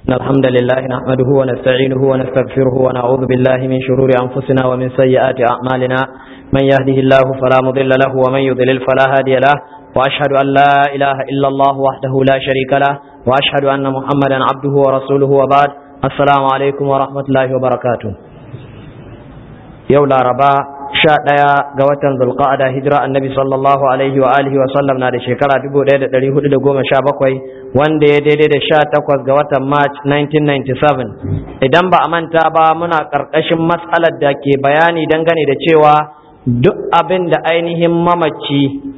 إن الحمد لله نحمده ونستعينه ونستغفره ونعوذ بالله من شرور أنفسنا ومن سيئات أعمالنا من يهده الله فلا مضل له ومن يضلل فلا هادي له وأشهد أن لا إله إلا الله وحده لا شريك له وأشهد أن محمدا عبده ورسوله وبعد السلام عليكم ورحمة الله وبركاته يولا ربا sha ɗaya ga watan zulqa'ada hijira annabi sallallahu alaihi wa alihi wa sallam na da shekara dubu ɗaya da ɗari hudu da goma sha bakwai wanda ya daidai da sha takwas ga watan march 1997 idan ba a manta ba muna ƙarƙashin matsalar da ke bayani dangane da cewa duk abin da ainihin mamaci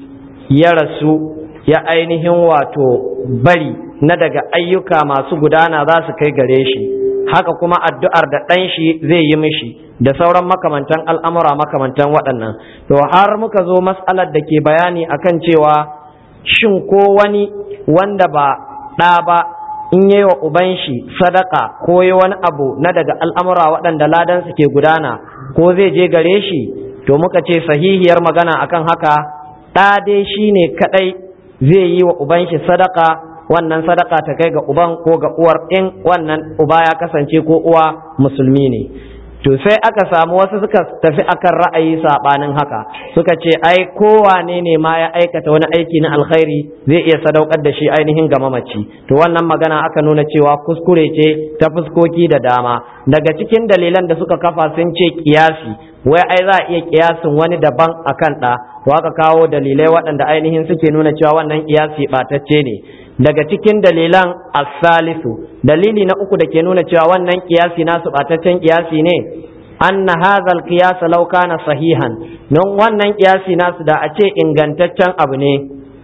ya rasu ya ainihin wato bari na daga ayyuka masu gudana za su kai gare shi haka kuma addu'ar da ɗan shi zai yi mishi da sauran makamantan al'amura makamantan waɗannan to har muka zo matsalar da ke bayani akan cewa shin ko wani wanda ba ɗa ba in yi wa uban shi sadaka ko yi wani abu na daga al'amura waɗanda ladan su ke gudana ko zai je gare shi to muka ce sahihiyar magana akan haka ɗa dai shi ne kaɗai zai yi wa uban shi sadaka wannan sadaka ta kai ga uban ko ga uwar in wannan uba ya kasance ko uwa musulmi ne to sai aka samu wasu suka tafi akan ra'ayi sabanin haka suka ce ai kowane ne ma ya aikata wani aiki na alkhairi zai iya sadaukar da shi ainihin ga mamaci to wannan magana aka nuna cewa kuskure ce ta fuskoki da dama daga cikin dalilan da suka kafa sun ce kiyasi wai ai za a iya kiyasin wani daban akan ɗa to aka kawo dalilai waɗanda ainihin suke nuna cewa wannan kiyasi ɓatacce ne daga cikin dalilan asalisu dalili na uku da ke nuna cewa wannan kiyasi nasu bataccen kiyasi ne anna hadha alqiyas law kana sahihan don wannan kiyasi nasu da a ce ingantaccen abu ne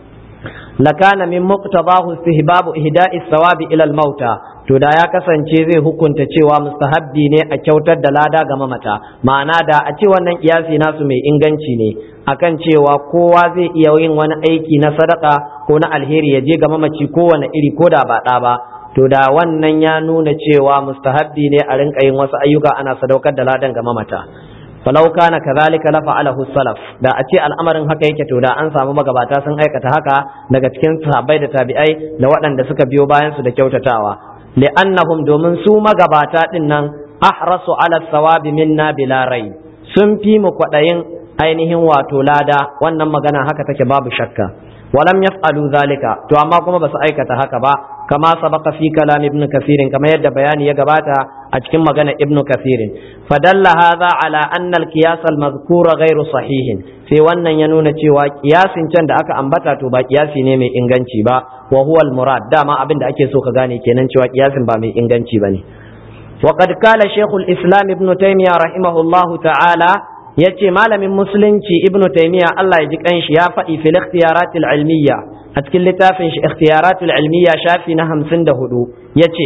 lakana min muqtadahu istihbabu ihda'i thawabi ila al-mauta to da ya kasance zai hukunta cewa mustahabbi ne a kyautar da lada ga mamata ma'ana da a ce wannan kiyasi nasu mai inganci ne akan cewa kowa zai iya yin wani aiki na sadaka ko na alheri ya je ga mamaci kowane iri ko da ba ɗa ba to da wannan ya nuna cewa mustahabbi ne a rinka yin wasu ayyuka ana sadaukar da ladan ga mamata falau kana kadhalika la fa'alahu salaf da a ce al'amarin haka yake to da an samu magabata sun aikata haka daga cikin sahabbai da tabi'ai da waɗanda suka biyo bayan su da kyautatawa li'annahum domin su magabata din nan ahrasu ala sawabi minna bila rai sun fi mu kwaɗayin ainihin wato lada wannan magana haka take babu shakka walam yaf'alu zalika to amma kuma basu aikata haka ba kama sabaka fi kalam ibn kathirin kama yadda bayani ya gabata a cikin magana ibn kathirin fadalla hadha ala anna al-qiyas al-madhkur ghairu sahihin sai wannan ya nuna cewa kiyasin can da aka ambata to ba kiyasi ne mai inganci ba wa huwa al-murad dama abin da ake so ka gane kenan cewa kiyasin ba mai inganci bane وقد قال شيخ الإسلام ابن تيمية رحمه الله تعالى yace malamin musulunci ibnu taymiya Allah ya ji kanshi ya faɗi fil ikhtiyaratil ilmiya a cikin littafin shi ikhtiyaratul ilmiya shafi na 54 yace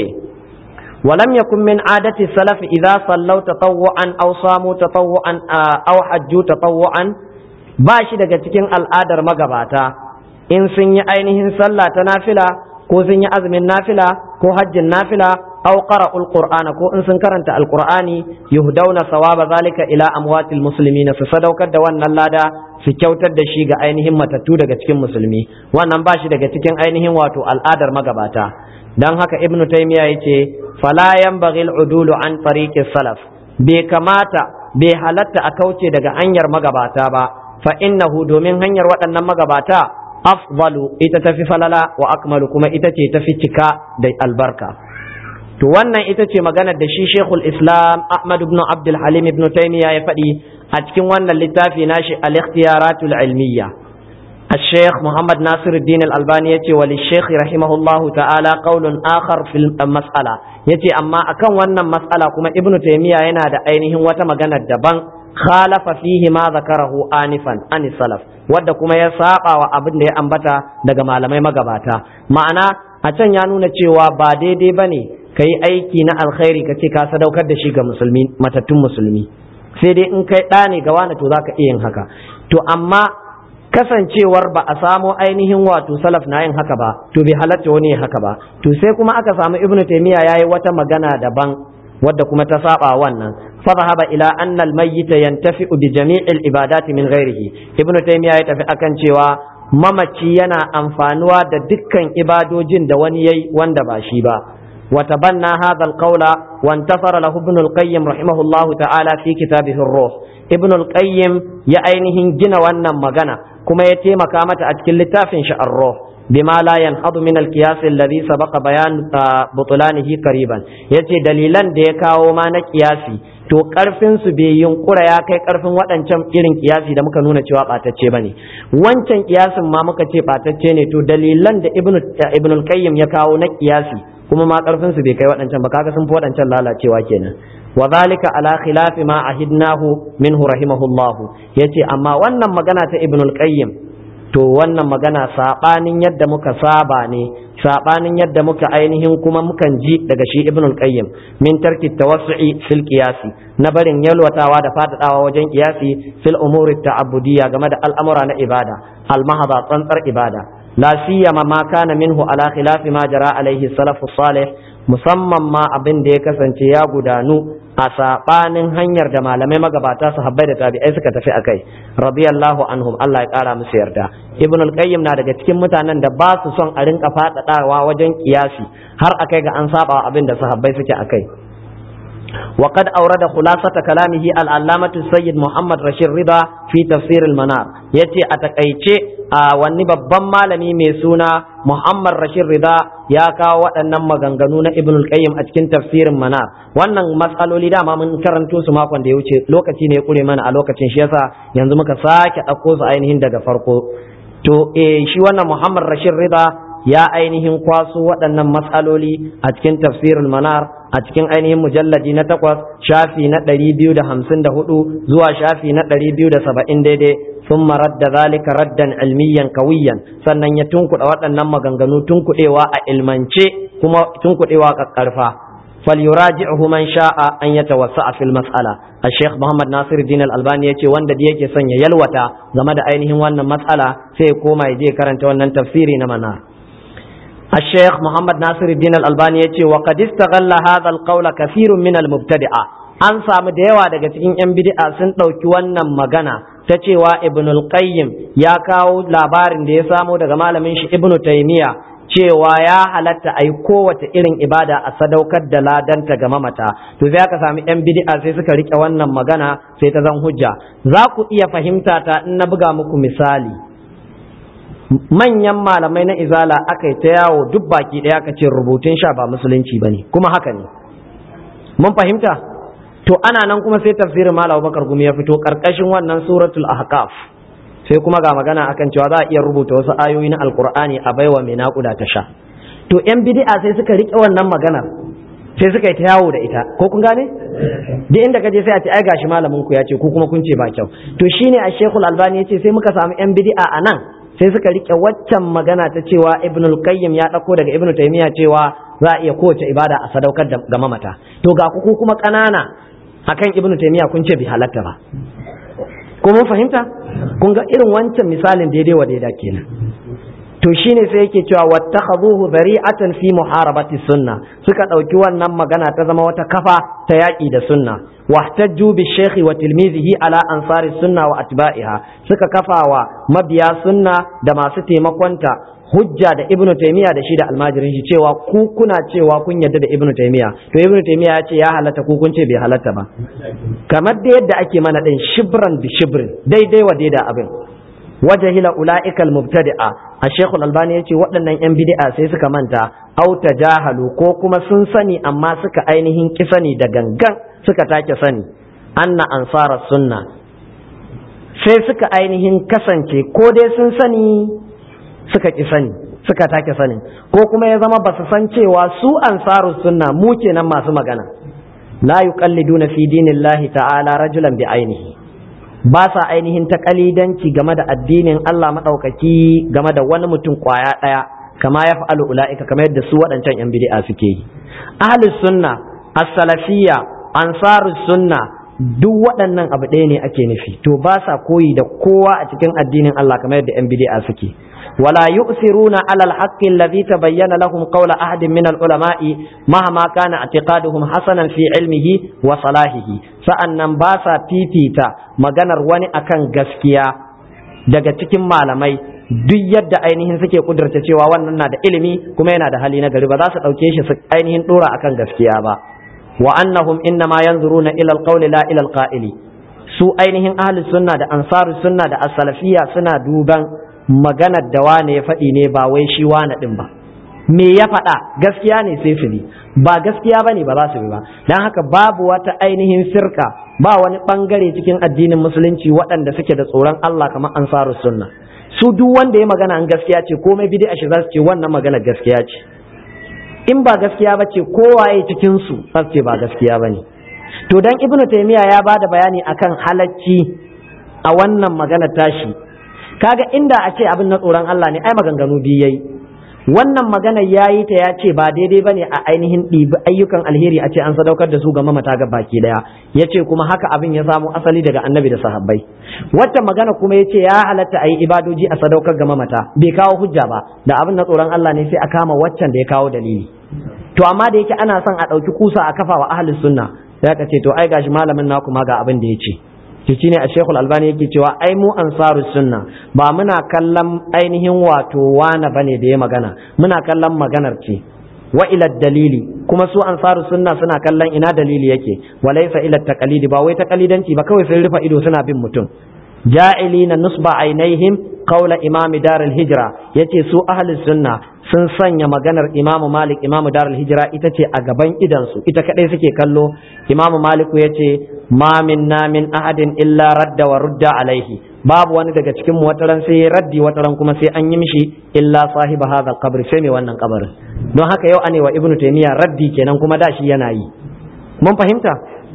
ولم يكن من عادة السلف إذا صلوا تطوعا أو صاموا تطوعا أو حجوا تطوعا bashi daga cikin al'adar magabata in sun yi ainihin sallah ta nafila ko sun yi azumin nafila ko hajjin nafila aw qara'ul qur'ana ko in sun karanta alqur'ani yuhdawna sawaba zalika ila amwatil muslimina su sadaukar da wannan lada su kyautar da shi ga ainihin matattu daga cikin musulmi wannan ba shi daga cikin ainihin wato al'adar magabata dan haka ibnu taymiya yace fala yanbaghi al'udulu an tariqi salaf bai kamata bai halatta a kauce daga hanyar magabata ba fa innahu domin hanyar waɗannan magabata afdalu ita tafi falala wa akmalu kuma ita ce tafi cika da albarka to wannan ita ce maganar da shi Sheikhul Islam Ahmad ibn Abdul Halim ibn Taymiyyah ya faɗi a cikin wannan littafi nashi al-ikhtiyaratul ilmiyya الشيخ محمد ناصر الدين الألباني يتي وللشيخ رحمه الله تعالى قول آخر في المسألة يتي أما أكن ونن مسألة كما ابن تيمية ينادى أينهم وتمغنى الدبان خالف فيه ما ذكره آنفا عن السلف wadda kuma ya saba wa abin da ya ambata daga malamai magabata ma'ana a can ya nuna cewa ba daidai ba ne ka yi aiki na alkhairi ka ce ka sadaukar da shi ga musulmi matattun musulmi sai dai in kai ɗa ne ga wani to za ka iya yin haka to amma kasancewar ba a samo ainihin wato salaf na yin haka ba to bai halatta wani ya haka ba to sai kuma aka samu ibnu taymiya yayi wata magana daban wadda kuma ta saba wannan fa zahaba ila anna al mayyit yantafi'u bi jami'il ibadati min ghairihi ibnu taymiya ya tafi akan cewa mamaci yana amfanuwa da dukkan ibadojin da wani yayi wanda ba shi ba وتبنى هذا القول وانتصر له ابن القيم رحمه الله تعالى في كتابه الروح ابن القيم يا أينهن جنا وانا مغنى كما يتيم كامت أتكل لتافن الروح بما لا ينهض من القياس الذي سبق بيان بطلانه قريبا yace dalilan da ya kawo ma na kiyasi to karfin su bai yunkura ya kai karfin waɗancan irin kiyasi da muka nuna cewa batacce bane wancan kiyasin ma muka ce batacce ne to dalilan da ibnu ibnu al-qayyim ya kawo na kiyasi kuma ma karfin su bai kai waɗancan ba kaga sun fi waɗancan lalacewa kenan wa zalika ala khilafi ma ahidnahu minhu rahimahullahu yace amma wannan magana ta ibnu al-qayyim to wannan magana sabanin yadda muka saba ne sabanin yadda muka ainihin kuma mukan ji daga shi ibnul qayyim min tarki tawassu'i fil qiyasi na barin yalwatawa da fadadawa wajen qiyasi fil umuri ta'abbudiyya game da al'amura na ibada al mahada tsantsar ibada la siyama ma kana minhu ala khilafi ma jara alaihi salafus salih musamman ma abin da ya kasance ya gudanu a saɓanin hanyar da malamai magabata su habbai da tabi'ai suka tafi a kai radiyallahu anhum Allah ya ƙara musu yarda ibn al-qayyim na daga cikin mutanen da ba su son a rinka faɗaɗawa wajen kiyasi har akai ga an saba abin da sahabbai suke akai وقد أورد خلاصة كلامه العلامة السيد محمد رشيد رضا في تفسير المنار يتي أتكأيتي wani babban malami mai suna Muhammad Rashid Rida ya kawo waɗannan maganganu na Ibn al-Qayyim a cikin tafsirin Manar wannan matsaloli dama mun karanto su makon da ya wuce lokaci ne ya kure mana a lokacin shi yasa yanzu muka sake ɗauko su ainihin daga farko to eh shi wannan Muhammad Rashid Rida ya ainihin kwaso waɗannan matsaloli a cikin tafsirul manar a cikin ainihin mujalladi na takwas shafi na ɗari biyu da hamsin da hudu zuwa shafi na ɗari biyu da saba'in daidai sun marar da zalika raddan ilmiyan kawiyan sannan ya tunkuɗa waɗannan maganganu tunkuɗewa a ilmance kuma tunkuɗewa ƙaƙƙarfa فليراجعه من شاء أن يتوسع في المسألة الشيخ محمد ناصر الدين الألباني يتي وند ديك سن يلوتا زمد أينهم وأن مسألة سيكوما يجي كرنت وأن تفسيري نمنا الشيخ محمد ناصر الدين الألباني يتي وقد استغل هذا القول كثير من المبتدئة an samu da yawa daga cikin 'yan bid'a sun ɗauki wannan magana ta cewa ibn al-qayyim ya kawo labarin da ya samo daga malamin shi ibn taymiya cewa ya halatta a yi kowace irin ibada a sadaukar da ladanta ga mamata to sai aka sami 'yan bid'a sai suka rike wannan magana sai ta zan hujja za ku iya fahimta ta in na buga muku misali manyan malamai na izala aka yi ta yawo duk baki ɗaya aka ce rubutun sha ba musulunci ba ne kuma haka ne mun fahimta to ana nan kuma sai tafsirin malam bakar gumi ya fito karkashin wannan suratul ahqaf sai kuma ga magana akan cewa za a iya rubuta wasu ayoyi na alkur'ani a baiwa mai naƙuda ta sha to yan bid'a sai suka rike wannan maganar sai suka yi ta yawo da ita ko kun gane duk inda kaje sai a ce ai gashi malamin ku ya ce ku kuma kun ce ba kyau to shine a shekul albani ya ce sai muka samu yan bid'a a nan sai suka rike waccan magana ta cewa ibnul qayyim ya dauko daga ibnu taymiya cewa za a iya kowace ibada a sadaukar ga mamata to ga ku kuma kanana akan ibnu taymiya kun ce bi halatta ba ko mun fahimta kun ga irin wancan misalin daidai wa daida kenan to shine sai yake cewa wattakhaduhu zari'atan fi muharabati sunna suka dauki wannan magana ta zama wata kafa ta yaki da sunna wahtajju bi shaykhi wa tilmizihi ala ansari sunna wa atba'iha suka kafawa mabiya sunna da masu taimakonta hujja da ibnu taymiya da shi da almajirin shi cewa ku kuna cewa kun yarda da ibnu taymiya to ibnu taymiya ya ce ya halatta ku kun ce bai halatta ba kamar da yadda ake mana din shibran bi shibrin daidai wa daida abin wajahila ula'ika almubtadi'a a shekul albani ya ce waɗannan 'yan bid'a sai suka manta au jahalu ko kuma sun sani amma suka ainihin ki sani da gangan suka take sani anna ansara sunna sai suka ainihin kasance ko dai sun sani suka ki sani suka take sani ko kuma ya zama basu san cewa su ansaru sunna mu kenan masu magana la yuqalliduna fi dinillahi ta'ala rajulan bi ainihi ba sa ainihin ta kalidanci game da addinin Allah maɗaukaki game da wani mutum kwaya ɗaya kama ya fa'alu ula'ika kamar yadda su waɗancan ‘yan bidi'a suke yi. Ahlus sunna, as-salafiyya, ansarus sunna, duk waɗannan abu ɗaya ne ake nufi, to ba sa koyi da kowa a cikin addinin Allah kamar yadda ‘yan bidi'a suke. ولا يؤثرون على الحق الذي تبين لهم قول أحد من العلماء مهما كان اعتقادهم حسنا في علمه وصلاحه sa'annan ba sa fifita maganar wani akan gaskiya daga cikin malamai duk yadda ainihin suke kudurta cewa wannan na da ilimi kuma yana da hali na gari ba za su ɗauke shi su ainihin ɗora akan gaskiya ba wa annahum innama yanzuruna ila alqawli la ila alqa'ili su ainihin ahli sunna da ansaru sunna da as-salafiyya suna duban maganar da wane ya faɗi ne ba wai shi wane din ba me ya faɗa gaskiya ne sai su bi ba gaskiya bane ba za su bi ba dan haka babu wata ainihin firka ba wani bangare cikin addinin musulunci waɗanda suke da tsoron Allah kamar ansaru sunna su duk wanda ya magana an gaskiya ce komai bid'a shi za su ce wannan magana gaskiya ce in ba gaskiya ba ce kowaye cikin su za su ce ba gaskiya bane to dan ibnu taymiya ya bada bayani akan halacci a wannan magana tashi kaga inda a ce abin na tsoron Allah ne ai maganganu biyu yayi wannan magana ya yi ta ya ce ba daidai ba ne a ainihin ɗibi ayyukan alheri a ce an sadaukar da su ga mamata ga baki ɗaya ya ce kuma haka abin ya samu asali daga annabi da sahabbai wata magana kuma ya ce ya halatta a yi ibadoji a sadaukar ga mamata bai kawo hujja ba da abin na tsoron Allah ne sai a kama waccan da ya kawo dalili to amma da yake ana son a ɗauki kusa a kafa wa ahlus sunna sai ka ce to ai gashi malamin naku ma ga abin da ya ce shi ne a shekul albani yake cewa ai mu ansaru sunna ba muna kallon ainihin wato wana bane da ya magana muna kallon maganar ce wa ila dalili kuma su ansaru sunna suna kallon ina dalili yake walaysa ila taqalidi ba wai taqalidanci ba kawai sun rufa ido suna bin mutum ja'ilina nusba ainaihim qawla imam dar al-hijra yace su ahli sunna sun sanya maganar imam malik imam dar al-hijra ita ce a gaban idansu ita kadai suke kallo imam malik yace ma minna min ahadin illa radda wa rudda alaihi babu wani daga cikin mu wataran sai ya raddi wataran kuma sai an yi mishi illa sahiba hadha qabr sai mai wannan kabarin don haka yau ane wa ibnu taymiya raddi kenan kuma da shi yana yi mun fahimta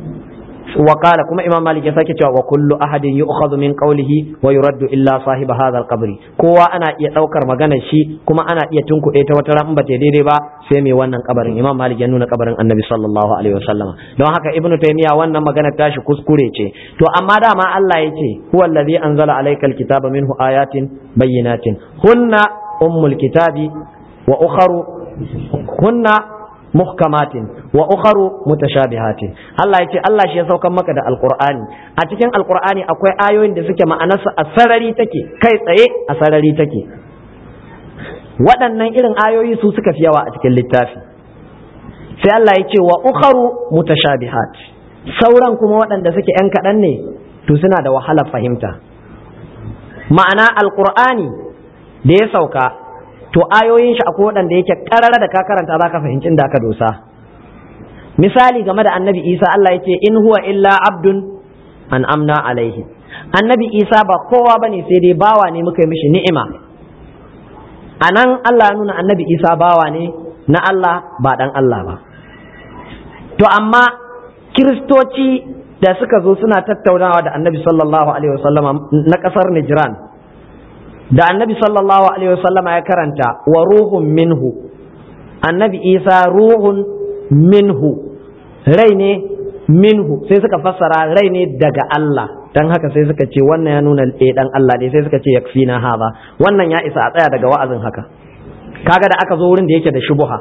wa qala kuma imam malik ya sake cewa wa kullu ahadin yu'khadhu min qawlihi wa yuraddu illa sahiba hadha al-qabr kowa ana iya daukar maganar shi kuma ana iya tunkuɗe ta wata ran ba ta daidai ba sai mai wannan kabarin imam malik ya nuna kabarin annabi sallallahu alaihi wasallam don haka ibnu taymiya wannan maganar tashi kuskure ce to amma dama Allah ya ce huwa allazi anzala alayka al-kitaba minhu ayatin bayyinatin hunna ummul kitabi wa ukharu hunna muhkamatin wa ukharu mutashabihatin Allah yace Allah shi ya saukan maka da alqur'ani a cikin alqur'ani akwai ayoyin da suke ma'anarsa a sarari take kai tsaye a sarari take waɗannan irin ayoyi su suka fi yawa a cikin littafi sai Allah ya ce wa ukharu mutashabihat sauran kuma waɗanda suke ‘yan kaɗan ne to suna da wahalar fahimta ma'ana alqur'ani da ya sauka to ayoyin shi akwai waɗanda yake ƙarara da ka karanta za ka fahimci da aka dosa misali game da annabi isa Allah ya ce in huwa illa abdun an amna alaihi annabi isa ba kowa bane sai dai bawa ne muka yi mishi ni'ima a nan Allah ya nuna annabi isa bawa ne na Allah ba dan Allah ba to amma kiristoci da suka zo suna tattaunawa da annabi sallallahu alaihi wasallama na ƙasar Nijran da annabi sallallahu alaihi wasallam ya karanta wa ruhun minhu annabi isa ruhun minhu rai ne minhu sai suka fassara rai ne daga Allah dan haka sai suka ce wannan ya nuna eh dan Allah ne sai suka ce yakfina haza wannan ya isa a tsaya daga wa'azin haka kaga da aka zo wurin da yake da shubuha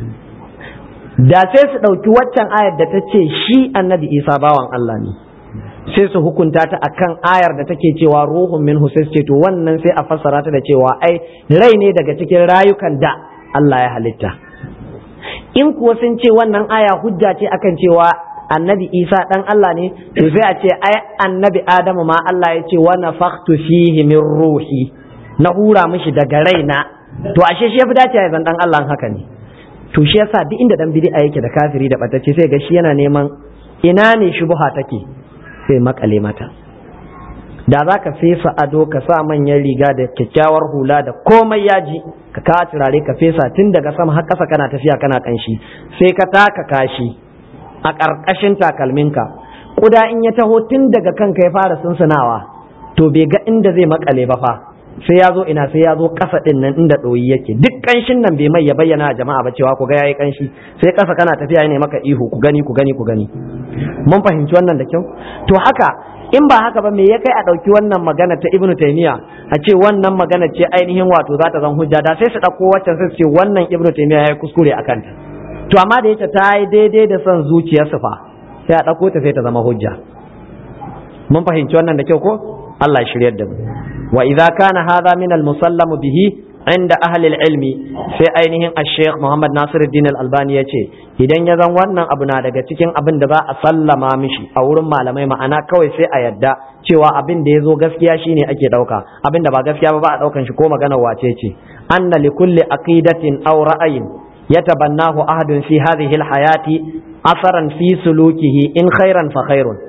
da sai su ɗauki waccan ayar da ta ce shi annabi isa bawan Allah ne sai su hukunta ta akan ayar da take cewa ruhun minhu sai su ce to wannan sai a fassara ta da cewa ai rai ne daga cikin rayukan da Allah ya halitta in kuwa sun ce wannan aya hujja ce akan cewa annabi Isa dan Allah ne to sai a ce ai annabi Adamu ma Allah ya ce wa nafakhtu fihi min ruhi na hura mishi daga raina to ashe shi yafi dace ya zan dan Allah haka ne to shi yasa duk inda dan bid'a yake da kafiri da batacce sai ga shi yana neman ina ne shubha take sai makale mata da za ka fesa ado ka sa manyan riga da kyakkyawar hula da komai yaji ka kawo turare ka fesa tun daga sama har ƙasa kana tafiya kana kanshi sai ka taka kashi a ƙarƙashin takalminka ƙuda in ya taho tun daga kanka ya fara sunsunawa to bai ga inda zai makale ba fa sai ya zo ina sai ya zo ƙasa ɗin nan inda ɗoyi yake duk ƙanshin nan bai mai ya bayyana a jama'a ba cewa ku ga yayi ƙanshi sai ƙasa kana tafiya ne maka ihu ku gani ku gani ku gani mun fahimci wannan da kyau to haka in ba haka ba me ya kai a ɗauki wannan magana ta ibnu taymiya a ce wannan magana ce ainihin wato za ta zan hujja da sai su ɗauko waccan sai su ce wannan ibnu taymiya ya yi kuskure a kanta to amma da yake ta yi daidai da son zuciyarsu fa sai a ɗauko ta sai ta zama hujja mun fahimci wannan da kyau ko Allah ya shiryar da mu wa idza kana hadha min al musallamu bihi inda ahli ilmi sai ainihin al-sheikh Muhammad Nasiruddin al-Albani ya ce idan ya zan wannan abu na daga cikin abin da za a sallama mishi a wurin malamai ma'ana kawai sai a yadda cewa abin da ya zo gaskiya shine ake ɗauka abin da ba gaskiya ba ba a ɗaukan shi ko magana wace ce anna li kulli aqidatin aw ra'ayin yatabannahu ahadun fi hadhihi al-hayati asaran fi sulukihi in khairan fa khairun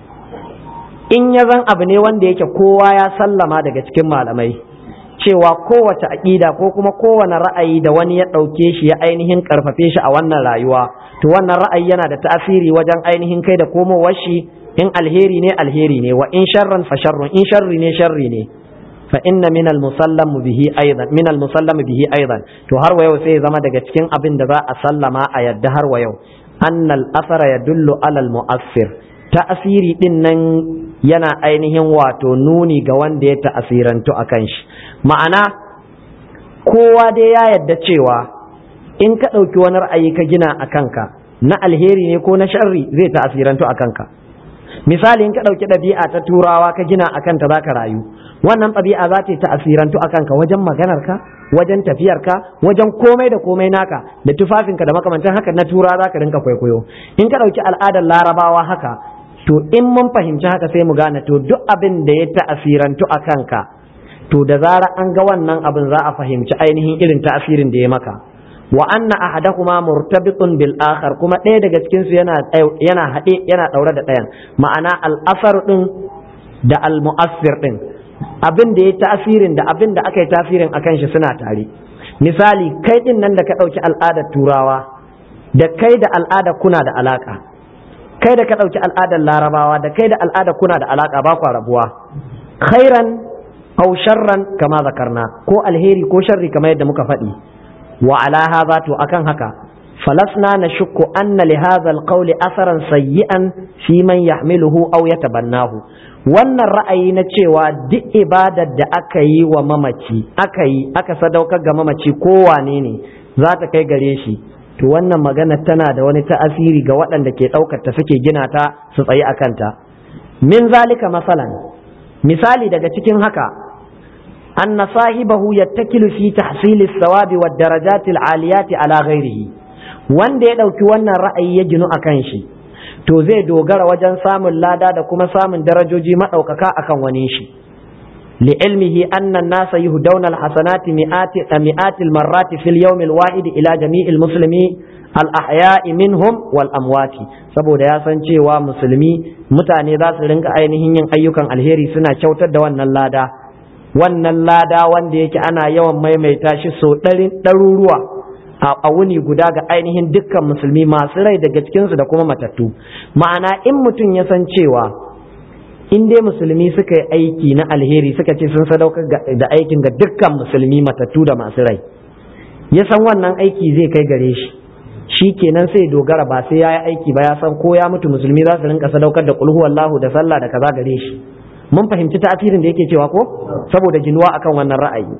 in ya zan abu ne wanda yake kowa ya sallama daga cikin malamai cewa kowace aƙida ko kuma kowane ra'ayi da wani ya ɗauke shi ya ainihin ƙarfafe shi a wannan rayuwa to wannan ra'ayi yana da tasiri wajen ainihin kai da komowar shi in alheri ne alheri ne wa in sharran fa sharrun in sharri ne sharri ne fa inna min al musallam bihi aidan min al musallam bihi aidan to har wa yau sai zama daga cikin abin da za a sallama a yadda har wa yau annal athara yadullu alal mu'assir ta'asiri din nan yana ainihin wato nuni ga wanda ya ta'asirantu a kan shi ma'ana kowa dai ya yadda cewa in ka ɗauki wani ra'ayi ka gina a kanka na alheri ne ko na sharri zai ta'asirantu a kanka misali in ka ɗauki ɗabi'a ta turawa ka gina a kanta za ka rayu wannan ɗabi'a za ta yi ta'asirantu a kanka wajen maganarka wajen tafiyarka wajen komai da komai naka da tufafinka da makamantan haka na tura za ka rinka kwaikwayo in ka ɗauki al'adar larabawa haka to in mun fahimci haka sai mu gane to duk abin da ya ta'asirantu a kanka to da zara an ga wannan abin za a fahimci ainihin irin ta'asirin da ya maka wa anna ahadahuma murtabitun bil akhar kuma ɗaya daga cikin su yana yana haɗe yana ɗaure da ɗayan ma'ana al asar din da al mu'assir din abin da ya ta'asirin da abin da aka yi tasirin akan shi suna tare misali kai din nan da ka ɗauki al'adar turawa da kai da al'ada kuna da alaka kai da ka ɗauki al'adar larabawa da kai da al'ada kuna da alaƙa ba kwa rabuwa khairan aw sharran kama zakarna ko alheri ko sharri kamar yadda muka faɗi wa ala hadha to akan haka falasna nashukku anna li hadha alqawl asaran sayyi'an fi man yahmiluhu aw yatabannahu wannan ra'ayi na cewa duk ibadar da aka yi wa mamaci aka yi aka sadaukar ga mamaci ko wane ne za ta kai gare shi to wannan magana tana da wani ta'asiri ga waɗanda ke ɗaukar ta suke gina ta su tsayi a kanta min zalika masalan misali daga cikin haka anna sahibahu yattakilu fi tahsili sawabi wa darajati aliyati ala ghairihi wanda ya ɗauki wannan ra'ayi ya ginu akan shi to zai dogara wajen samun lada da kuma samun darajoji maɗaukaka akan wani shi لعلمه أن الناس يهدون الحسنات مئات مئات المرات في اليوم الواحد إلى جميع المسلمين الأحياء منهم والأموات saboda ya san cewa musulmi mutane za su rinka ainihin yin ayyukan alheri suna kyautar da wannan lada wannan lada wanda yake ana yawan maimaita shi so ɗaruruwa a wuni guda ga ainihin dukkan musulmi masu rai daga cikinsu da kuma matattu ma'ana in mutum ya san cewa in dai musulmi suka yi aiki na alheri suka ce sun sadaukar da aikin ga dukkan musulmi matattu da masu rai ya san wannan aiki zai kai gare shi shi kenan sai dogara ba sai ya yi aiki ba ya san ko ya mutu musulmi za su rinka sadaukar da kulhu wallahu da sallah da kaza gare shi mun fahimci tasirin da yake cewa ko saboda jinuwa akan wannan ra'ayi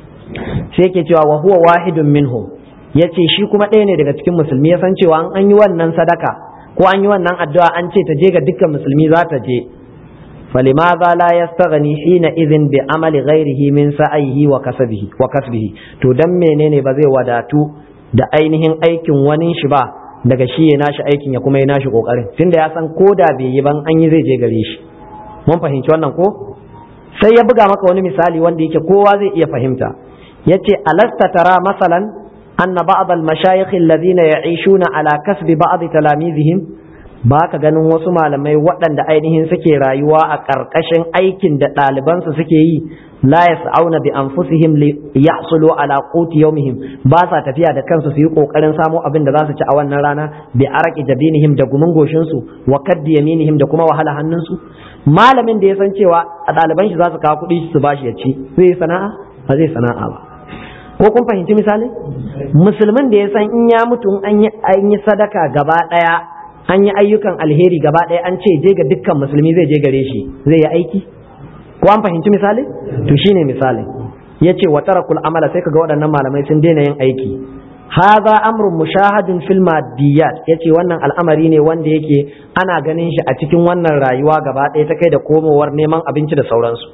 sai yake cewa wa huwa wahidun minhum yace shi kuma ɗaya ne daga cikin musulmi ya san cewa an yi wannan sadaka ko an yi wannan addu'a an ce ta je ga dukkan musulmi za ta je فلماذا لا يستغني حينئذ بعمل غيره من سعيه وكسبه وكسبه to dan menene ba zai wadatu da ainihin aikin wani shi ba daga shi ya nashi aikin ya kuma ya nashi kokarin tunda ya san ko da bai yi ban an yi zai je gare shi mun fahimci wannan ko sai ya buga maka wani misali wanda yake kowa zai iya fahimta yace alasta tara masalan anna ba'd al-mashayikh alladhina ya'ishuna ala kasbi ba'd talamizihim ba ka ganin wasu malamai waɗanda ainihin suke rayuwa a ƙarƙashin aikin da ɗalibansu suke yi la yas'auna bi anfusihim li yahsulu ala quti yawmihim ba sa tafiya da kansu su yi kokarin samo abin da za su ci a wannan rana bi araqi jabinihim da gumin goshin su wa kaddi yaminihim da kuma wahala hannun su malamin da ya san cewa a ɗaliban shi za su kawo kuɗi su bashi ya ci zai sana'a ba zai sana'a ba ko kun fahimci misali musulmin da ya san in ya mutu an yi sadaka gaba ɗaya an yi ayyukan alheri gaba ɗaya an ce je ga dukkan musulmi zai je gare shi zai yi aiki ko an fahimci misali to shine misali ya ce wa tarakul amala sai kaga waɗannan malamai sun daina yin aiki hadha amrun mushahadun fil maddiyat yace wannan al'amari ne wanda yake ana ganin shi a cikin wannan rayuwa gaba ɗaya ta kai da komowar neman abinci da sauransu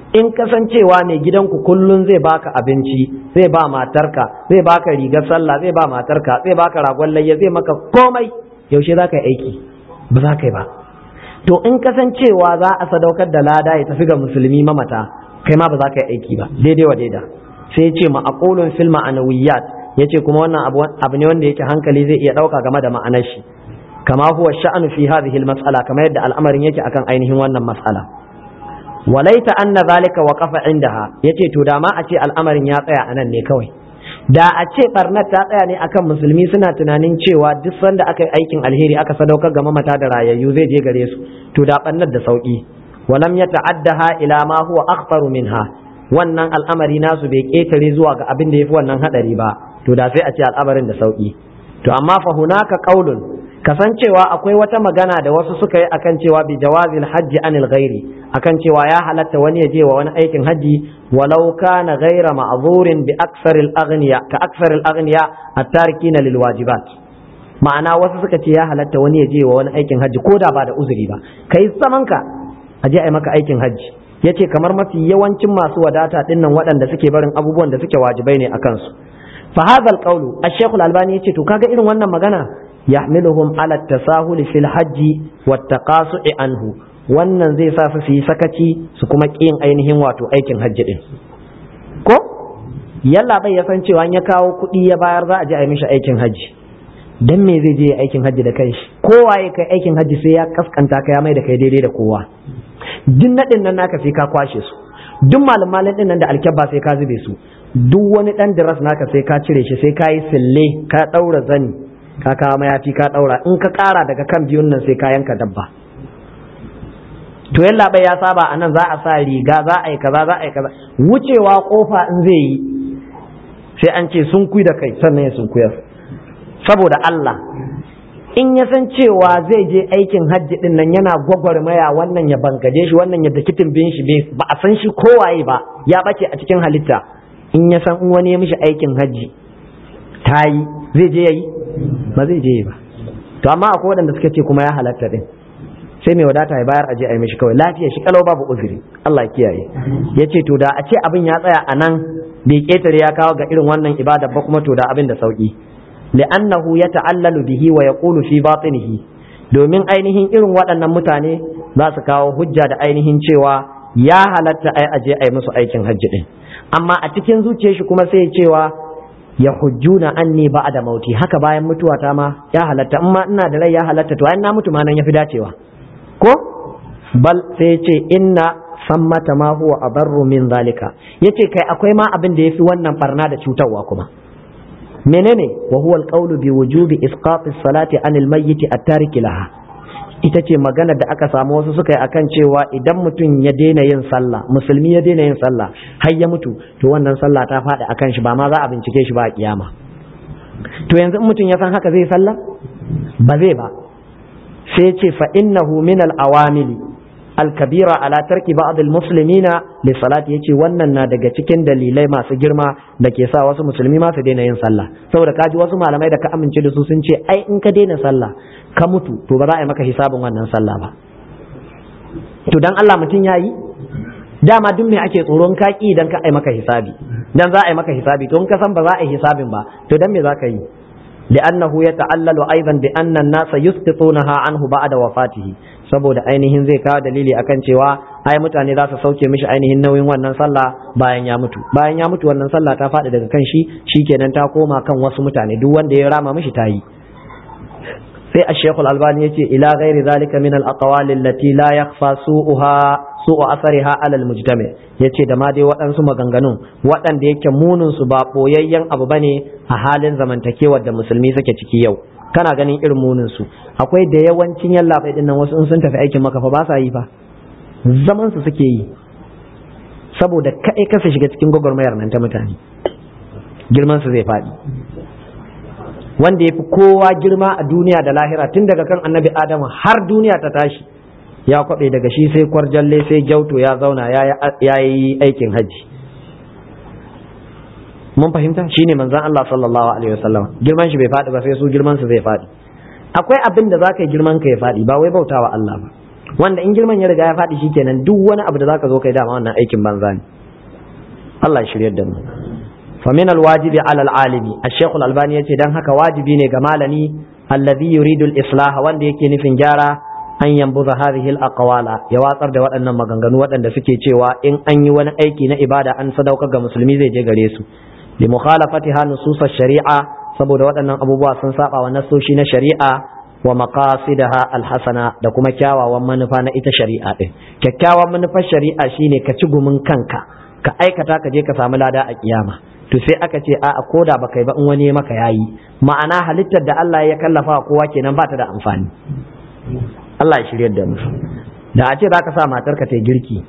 in kasancewa mai gidanku kullum zai baka abinci zai ba matarka zai baka rigar sallah zai ba matarka zai baka ragon layya zai maka komai yaushe za ka yi aiki ba za ka yi ba to in kasancewa za a sadaukar da lada ya tafi ga musulmi mamata kai ma ba za ka yi aiki ba daidai wa daida sai ya ce ma'aqulun fil ma'anawiyat yace kuma wannan abu ne wanda yake hankali zai iya dauka game da ma'anar shi kama huwa sha'anu fi hadhihi al-mas'ala kamar yadda al'amarin yake akan ainihin wannan mas'ala walaita anna zalika waqafa indaha yace to da ma a ce al'amarin ya tsaya anan ne kawai da a ce barnat ta tsaya ne akan musulmi suna tunanin cewa duk sanda aka yi aikin alheri aka sadaukar ga mamata da rayayyu zai je gare su to da barnat da sauki walam yata'addaha ila ma huwa akhtaru minha wannan al'amari nasu bai ketare zuwa ga abin da yafi wannan hadari ba to da sai a ce al'amarin da sauki to amma fa hunaka qaulun kasancewa akwai wata magana da wasu suka yi akan cewa bi jawazil hajji anil ghairi akan cewa ya halatta wani ya je wa wani aikin hajji walau kana ghaira ma'zurin bi aksaril aghniya ka aksaril aghniya at-tarikina lil wajibat ma'ana wasu suka ce ya halatta wani ya je wa wani aikin hajji ko da ba da uzuri ba kai zaman ka a je a yi maka aikin hajji yace kamar mafi yawancin masu wadata dinnan waɗanda suke barin abubuwan da suke wajibai ne akan su fa hadha al-qawlu ash-shaykh al-albani yace to kaga irin wannan magana yahmiluhum ala tasahuli fil hajji wat taqasu'i anhu wannan zai sa su yi sakaci su kuma ƙin ainihin wato aikin hajji din ko yalla bai ya san cewa ya kawo kuɗi ya bayar za a je a yi mishi aikin hajji dan me zai je aikin hajji da kanshi kowa ya kai aikin hajji sai ya kaskanta ka ya mai da kai daidai da kowa duk naɗin nan naka sai ka kwashe su duk malamalin din nan da alkyabba sai ka zube su duk wani ɗan diras naka sai ka cire shi sai ka yi sille ka ɗaura zani ka kawo mayafi ka ɗaura in ka ƙara daga kan biyun nan sai ka yanka dabba to yalla bai ya saba a nan za a sa riga za a yi kaza za a yi kaza wucewa kofa in zai yi sai an ce sun kui da kai sannan ya sun kuyar saboda Allah in ya san cewa zai je aikin hajji din nan yana gwagwarmaya wannan ya bangaje shi wannan ya daki bin shi ba a san shi kowaye ba ya bace a cikin halitta in ya san in wani ya mishi aikin hajji ta yi zai je ya yi ba zai je ba to amma akwai waɗanda suka ce kuma ya halatta din sai mai wadata ya bayar aje a yi mishi kawai lafiya shi kalau babu uzuri Allah ya kiyaye ya ce to da a ce abin ya tsaya a nan bai ketare ya kawo ga irin wannan ibada ba kuma to da abin da sauki li'annahu yata'allalu bihi wa yaqulu fi batinihi domin ainihin irin waɗannan mutane za su kawo hujja da ainihin cewa ya halatta ai aje a yi musu aikin hajji din amma a cikin zuciyar shi kuma sai cewa ya hujjuna anni ba'da mauti haka bayan mutuwa ta ma ya halatta in ma ina da rai ya halatta to ai na mutu ma nan yafi dacewa ko bal sai ce inna sammata ma huwa adarru min zalika yace kai akwai ma abin da yafi wannan barna da cutarwa kuma menene wa huwa alqawlu bi wujubi isqati salati anil mayyit at-tarik laha ita ce magana da aka samu wasu suka yi akan cewa idan mutum ya daina yin sallah musulmi ya daina yin sallah har ya mutu to wannan sallah ta faɗi akan shi ba ma za a bincike shi ba a kiyama to yanzu in mutum ya san haka zai sallah ba zai ba sai ce fa innahu min al-awamili al-kabira ala tarki ba'd al-muslimina li salati yace wannan na daga cikin dalilai masu girma da ke sa wasu musulmi ma su daina yin sallah saboda kaji wasu malamai da ka amince da su sun ce ai in ka daina sallah ka mutu to ba za a yi maka hisabin wannan sallah ba to dan Allah mutum yayi dama duk me ake tsoron kaki idan ka ai maka hisabi dan za a yi maka hisabi to in ka san ba za a yi hisabin ba to dan me za ka yi لأنه يتعلل أيضا بأن الناس يسقطونها عنه بعد وفاته saboda ainihin zai kawo dalili akan cewa ai mutane za su sauke mishi ainihin nauyin wannan sallah bayan ya mutu bayan ya mutu wannan sallah ta faɗi daga kan shi shikenan ta koma kan wasu mutane duk wanda ya rama mishi ta yi sai a shekul albani yace ila ghairi zalika min al aqwali allati la yakhfa su'uha su'u asariha ala al mujtami yace da ma dai waɗansu maganganun waɗanda yake munin su ba boyayyen abu bane a halin zamantakewar da musulmi suke ciki yau kana ganin irin munin su akwai da yawancin yallaɓai dinnan wasu in sun tafi aikin maka fa ba sa yi fa zaman su suke yi saboda kaɗai kasa shiga cikin gwagwarmayar nan ta mutane girman su zai faɗi wanda ya fi kowa girma a duniya da lahira tun daga kan annabi adamu har duniya ta tashi ya kwaɓe daga shi sai kwarjalle sai gyauto ya zauna ya yi aikin hajji mun fahimta shine manzon Allah sallallahu alaihi wasallam girman shi bai faɗi ba sai su girman su zai faɗi akwai abin da zaka yi girman ka ya faɗi ba wai bautawa Allah ba wanda in girman ya riga ya faɗi shikenan duk wani abu da zaka zo kai dama wannan aikin banza ne Allah ya shiryar da mu fa min alwajibi ala alalimi ash-shaykh al-albani yace dan haka wajibi ne ga malami alladhi yuridu al-islah wanda yake nufin gyara an yambuza hadhihi al-aqwala ya watsar da waɗannan maganganu waɗanda suke cewa in an yi wani aiki na ibada an sadaukar ga musulmi zai je gare su li mukhalafatiha nusus shari'a saboda waɗannan abubuwa sun saba wa nasoshi na shari'a wa maqasidaha alhasana da kuma kyawawan manufa na ita shari'a din kyakkyawan manufar shari'a shine ka ci gumin kanka ka aikata ka je ka samu lada a kiyama to sai aka ce a'a koda ba kai ba in wani maka yayi ma'ana halittar da Allah ya kallafa kowa kenan ba ta da amfani Allah ya shiryar da mu da a ce za ka sa matarka ta girki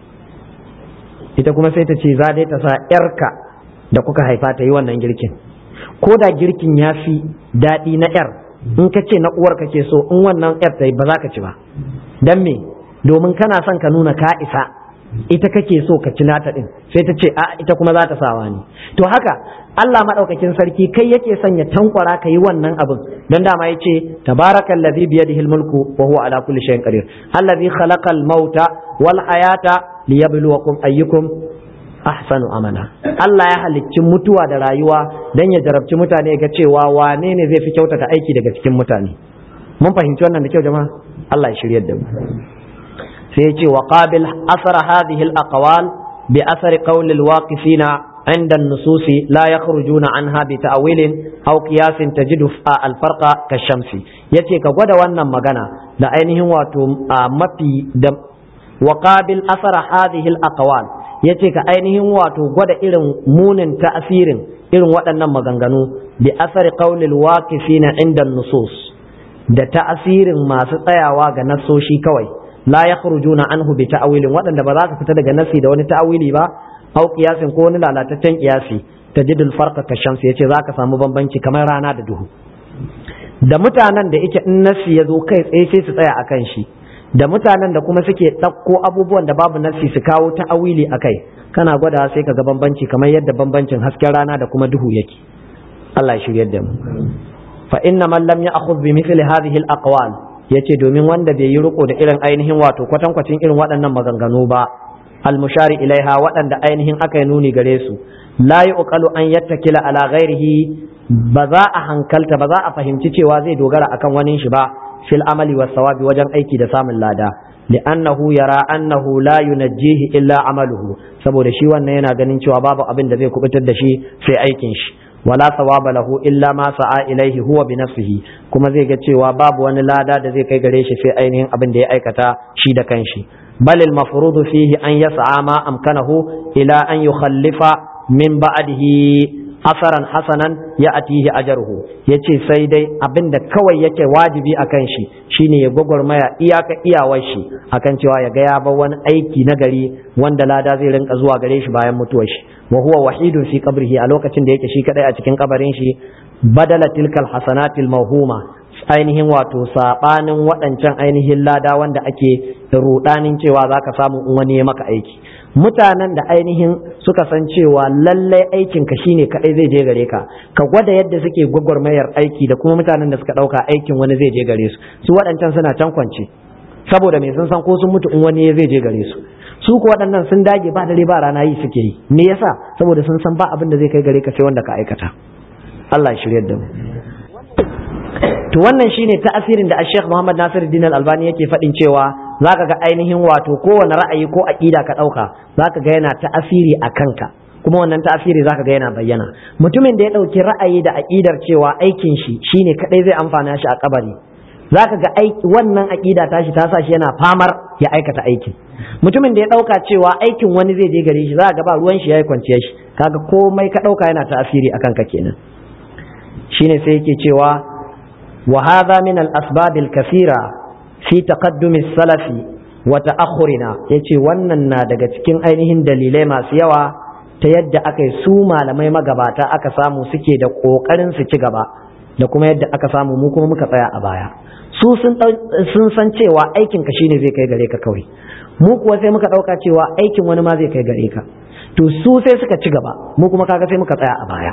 ita kuma sai ta ce za dai ta sa yarka da kuka haifa ta yi wannan girkin ko da girkin ya fi daɗi na yar in ka ce na uwar kake so in wannan yar ta yi ba za ka ci ba don me domin kana son ka nuna ka isa ita kake so ka ci nata din sai ta ce a ita kuma za ta sawa ne to haka Allah madaukakin sarki kai yake son ya tankwara ka yi wannan abin don dama ya ce tabarakal ladhi bi yadihi mulku wa huwa ala kulli shay'in qadir alladhi khalaqal mauta wal hayata liyabluwakum ayyukum ahsanu amala Allah ya halicci mutuwa da rayuwa dan ya jarabci mutane ga cewa wane ne zai fi kyautata aiki daga cikin mutane mun fahimci wannan da kyau jama'a Allah ya shiryar da mu sai ya ce wa qabil asar hadhihi al aqwal bi asar qawl al waqifina عند النصوص لا يخرجون عنها بتأويل أو قياس تجد الفرق كالشمس yace ka gwada wannan magana da ainihin wato mafi da waqabil asara hadhihi al-aqwal yace ka ainihin wato gwada irin munin ta'asirin irin waɗannan maganganu bi asari qawlil waqifina inda nusus da ta'asirin masu tsayawa ga nasoshi kawai la yakhrujuna anhu bi ta'wilin waɗanda ba za ka fita daga nasi da wani ta'awili ba au kiyasin ko wani lalataccen kiyasi tajidul farqa ka shamsi yace zaka samu bambanci kamar rana da duhu da mutanen da yake in nasi ya zo kai tsaye sai su tsaya akan shi da mutanen da kuma suke ɗauko abubuwan da babu nasi su kawo ta'awili akai kana gwada sai ka ga bambanci kamar yadda bambancin hasken rana da kuma duhu yake Allah ya shiryar da mu fa inna man lam ya'khudh bi mithli hadhihi al-aqwal yace domin wanda bai yi riko da irin ainihin wato kwatankwacin irin waɗannan maganganu ba almushari ilaiha waɗanda ainihin aka yi nuni gare su la yuqalu an yattakila ala ghairihi ba za a hankalta ba za a fahimci cewa zai dogara akan wani shi ba fil amali was sawabi wajen aiki da samun lada li'annahu yara annahu la yunajjihi illa amaluhu saboda shi wannan yana ganin cewa babu abin da zai kubutar da shi sai aikin shi wala sawaba lahu illa ma sa'a ilaihi huwa bi nafsihi kuma zai ga cewa babu wani lada da zai kai gare shi sai ainihin abin da ya aikata shi da kanshi bal al mafruḍ fihi an yas'a ma amkanahu ila an yukhallifa min ba'dihi asaran hasanan ya atihi ajarhu yace sai dai abin da kawai yake wajibi akan shi shine ya gwagwarmaya iyaka iyawar shi akan cewa ya ga ya bar wani aiki na gari wanda lada zai rinka zuwa gare shi bayan mutuwar shi wa huwa wahidun fi qabrihi a lokacin da yake shi kadai a cikin kabarin shi badala tilkal hasanatil mawhuma ainihin wato sabanin waɗancan ainihin lada wanda ake rudanin cewa zaka samu in wani ya maka aiki mutanen da ainihin suka san cewa lallai aikin ka shine kadai zai je gare ka ka gwada yadda suke gwagwarmayar aiki da kuma mutanen da suka dauka aikin wani zai je gare su su waɗancan suna can kwance saboda me sun san ko sun mutu in wani zai je gare su su ko waɗannan sun dage ba dare ba rana yi suke yi me yasa saboda sun san ba abin da zai kai gare ka sai wanda ka aikata Allah ya shiryar da mu to wannan shine ta'asirin da Sheikh Muhammad Nasiruddin Al-Albani yake faɗin cewa zaka ga ainihin wato kowane ra'ayi ko aqida ka ɗauka zaka ga yana ta'asiri a kanka kuma wannan ta'asiri zaka ga yana bayyana mutumin da ya ɗauki ra'ayi da aqidar cewa aikin shi shine kadai zai amfana shi a kabari zaka ga aiki wannan aqida tashi ta sa shi yana famar ya aikata aikin mutumin da ya ɗauka cewa aikin wani zai je gare shi zaka ga ba ruwan shi yayi kwanciyar shi kaga komai ka ɗauka yana ta'asiri akan ka kenan shine sai yake cewa وهذا من الأسباب الكثيرة في تقدم السلف وتأخرنا yace wannan na daga cikin ainihin dalilai masu yawa ta yadda aka yi su malamai magabata aka samu suke da ƙoƙarin su ci gaba da kuma yadda aka samu mu kuma muka tsaya a baya su sun san cewa aikin ka shine zai kai gare ka kawai mu kuwa sai muka ɗauka cewa aikin wani ma zai kai gare ka to su sai suka ci gaba mu kuma kaga sai muka tsaya a baya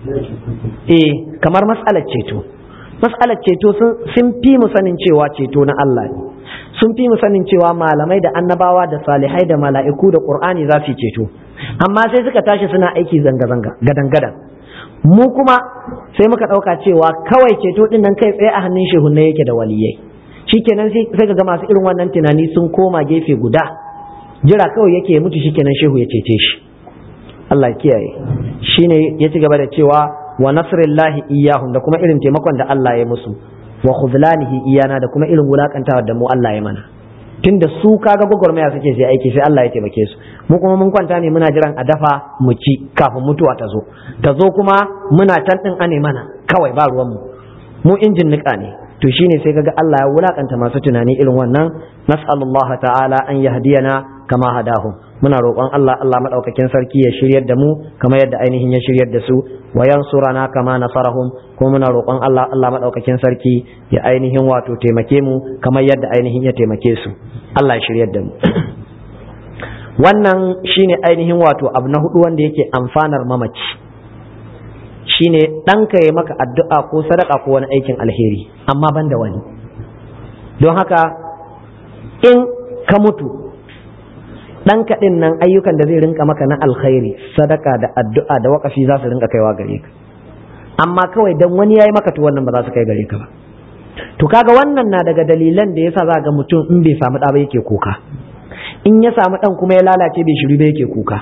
eh kamar mas'alar ceto mas'alar ceto sun fi mu sanin cewa ceto na Allah ne sun fi mu sanin cewa malamai da annabawa da salihai da mala'iku da qur'ani za su ceto amma sai suka tashi suna aiki zanga-zanga gadan-gadan mu kuma sai muka ɗauka cewa kawai ceto ɗin nan kai tsaye a hannun shehunne yake da waliyai shikenan sai ka ga masu irin wannan tunani sun koma gefe guda jira kawai yake ya mutu shikenan shehu ya cece shi Allah ya kiyaye shine ya ci gaba da cewa wa nasrillahi iyahum da kuma irin taimakon da Allah ya musu wa khudlanihi iyana da kuma irin wulakantawa da mu Allah ya mana tunda su kaga gwagwarmaya suke sai aiki sai Allah ya taimake su mu kuma mun kwanta ne muna jiran a dafa mu ci kafin mutuwa ta zo ta zo kuma muna can din ane mana kawai ba ruwan mu mu injin nika ne to shine sai kaga Allah ya wulakanta masu tunani irin wannan nas'alullah ta'ala an yahdiyana kama hadahum muna roƙon Allah Allah madaukakin sarki ya shiryar da mu kamar yadda ainihin ya shiryar da su wa yansurana kama nasarahum kuma muna roƙon Allah Allah madaukakin sarki ya ainihin wato taimake mu kamar yadda ainihin ya taimake su Allah ya shiryar da mu wannan shine ainihin wato abu na hudu wanda yake amfanar mamaci shine ɗanka ya maka addu'a ko sadaka ko wani aikin alheri amma ban da wani don haka in ka mutu ɗanka ɗin nan ayyukan da zai rinka maka na alkhairi sadaka da addu'a da wakafi za su rinka kaiwa gare ka amma kawai dan wani ya yi maka to wannan ba za su kai gare ka ba to kaga wannan na daga dalilan da yasa za ga mutum in bai samu ɗa ba yake kuka in ya samu ɗan kuma ya lalace bai shiri ba yake kuka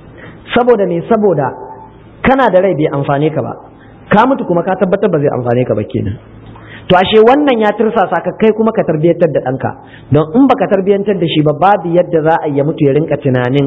saboda me saboda kana da rai bai amfane ka ba ka mutu kuma ka tabbatar ba zai amfane ka ba kenan to ashe wannan ya tirsasa ka kai kuma ka tarbiyyantar da ɗanka don in baka tarbiyyantar da shi ba babu yadda za a yi mutu ya rinka tunanin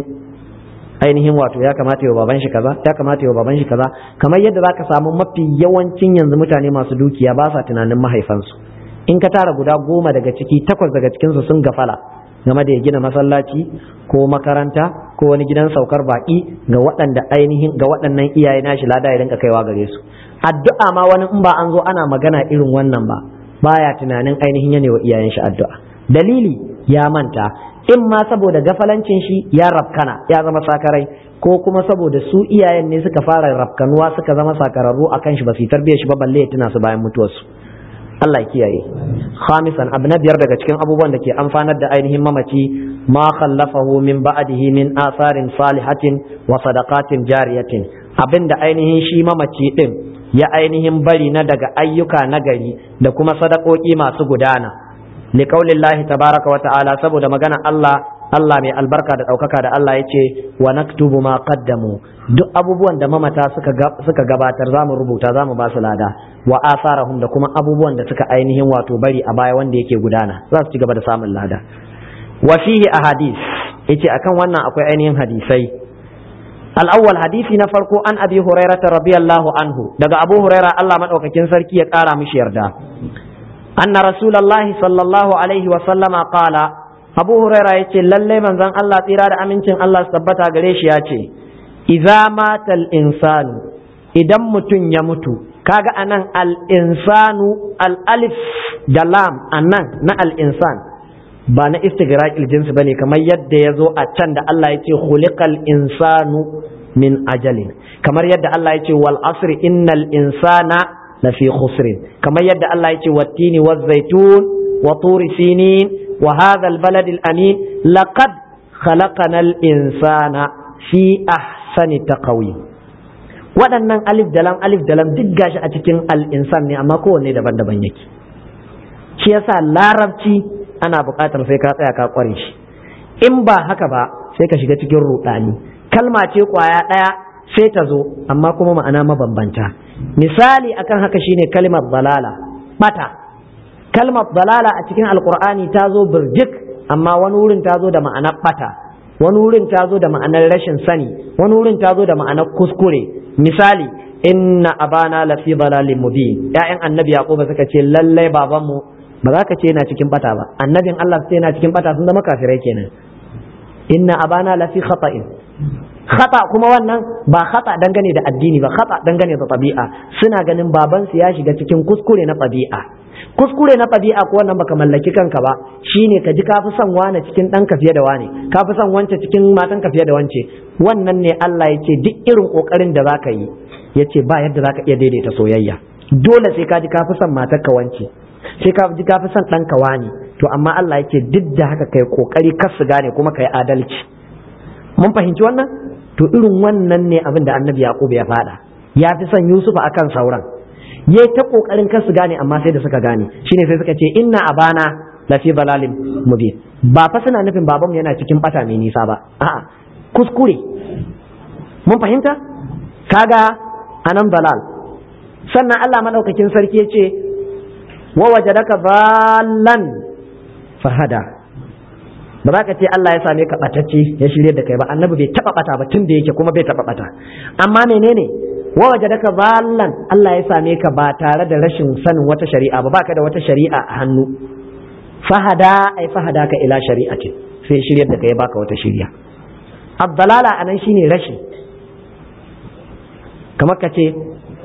ainihin wato ya kamata yau baban shi kaza ya kamata yau baban shi kaza kamar yadda za ka samu mafi yawancin yanzu mutane masu dukiya ba sa tunanin mahaifansu in ka tara guda goma daga ciki takwas daga cikinsu sun gafala game da ya gina masallaci ko makaranta ko wani gidan saukar baki ga waɗanda ainihin ga waɗannan iyaye nashi lada ya rinka kaiwa gare su addu'a ma wani in ba an zo ana magana irin wannan ba baya tunanin ainihin yana wa iyayen shi addu'a dalili ya manta in ma saboda gafalancin shi ya rafkana ya zama sakarai ko kuma saboda su iyayen ne suka fara rafkanuwa suka zama sakararru akan shi ba su tarbiyyar shi ba balle ya tuna su bayan mutuwarsu Allah ya kiyaye khamisan abu na biyar daga cikin abubuwan da ke amfanar da ainihin mamaci ma khallafahu min ba'dihi min asarin salihatin wa sadaqatin jariyatin abinda ainihin shi mamaci din ya ainihin bari na daga ayyuka nagari da kuma sadakoki masu gudana liqaulillahi tabaraka wa ta'ala saboda magana Allah Allah mai albarka da ɗaukaka da Allah ya ce wa naktubu ma qaddamu duk abubuwan da mamata suka suka gabatar zamu rubuta zamu ba su lada wa asarahum da kuma abubuwan da suka ainihin wato bari a baya wanda yake gudana za su ci gaba da samun lada wa fihi ahadith yace akan wannan akwai ainihin hadisai al-awwal hadisi na farko an abi hurairah radiyallahu anhu daga abu hurairah Allah madaukakin sarki ya kara mishi yarda anna rasulullahi sallallahu alaihi wa sallama qala abu huraira ya ce lallai manzon Allah tsira da amincin Allah su tabbata gare shi ya ce idza matal insanu idan mutum ya mutu kaga anan al insanu al alif da lam anan na al insan ba na istigraqil jinsi bane kamar yadda ya zo a can da Allah ya ce khuliqal insanu min ajalin kamar yadda Allah ya ce wal asri innal insana lafi khusrin kamar yadda Allah ya ce wattini waz zaitun wa turi sinin وهذا البلد الأمين لقد خلقنا الإنسان في أحسن تقويم waɗannan alif dalam alif dalam duk gashi a cikin al'insan ne amma kowanne daban-daban yake shi yasa larabci ana buƙatar sai ka tsaya ka ƙware shi in ba haka ba sai ka shiga cikin ruɗani kalma ce ƙwaya ɗaya sai ta zo amma kuma ma'ana mabambanta misali akan haka shine kalmar balala bata kalmar dalala a cikin alkur'ani ta zo birjik amma wani wurin ta zo da ma'anar bata wani wurin ta zo da ma'anar rashin sani wani wurin ta zo da ma'anar kuskure misali inna abana lafi dalalin mubin ya'yan annabi yaquba suka ce lallai babanmu ba za ka ce yana cikin bata ba annabin Allah sai yana cikin bata sun zama kafirai kenan inna abana lafi khata'in khata kuma wannan ba khata dangane da addini ba khata dangane da tabi'a suna ganin babansu ya shiga cikin kuskure na tabi'a kuskure na ɗabi'a ko wannan baka mallaki kanka ba shine ka ji ka fi son wane cikin ɗanka fiye da wane ka fi son wance cikin matanka fiye da wance wannan ne Allah ya ce duk irin ƙoƙarin da zaka yi ya ce ba yadda zaka iya daidaita soyayya dole sai ka ji ka fi son matarka wance sai ka ji ka fi son ɗanka wane to amma Allah yake duk da haka kai kokari kar su gane kuma kai adalci mun fahimci wannan to irin wannan ne abin da annabi yaqub ya fada ya fi son yusuf akan sauran ya ta kokarin kar su gane amma sai da suka gane shine sai suka ce inna abana lafi balalin mubin ba fa suna nufin babanmu yana cikin bata mai nisa ba a'a kuskure mun fahimta kaga anan balal sannan Allah madaukakin sarki ya ce wa wajadaka ballan fahada ba za ka ce Allah ya same ka batacce ya shirye da kai ba annabi bai taba bata ba tun da yake kuma bai taba bata amma menene wa wajadaka ballan Allah ya same ka ba tare da rashin sanin wata shari'a ba baka da wata shari'a a hannu fahada ai fahada ka ila shari'atin sai shiryar da kai baka wata shiriya abdalala anan shine rashi kamar ka ce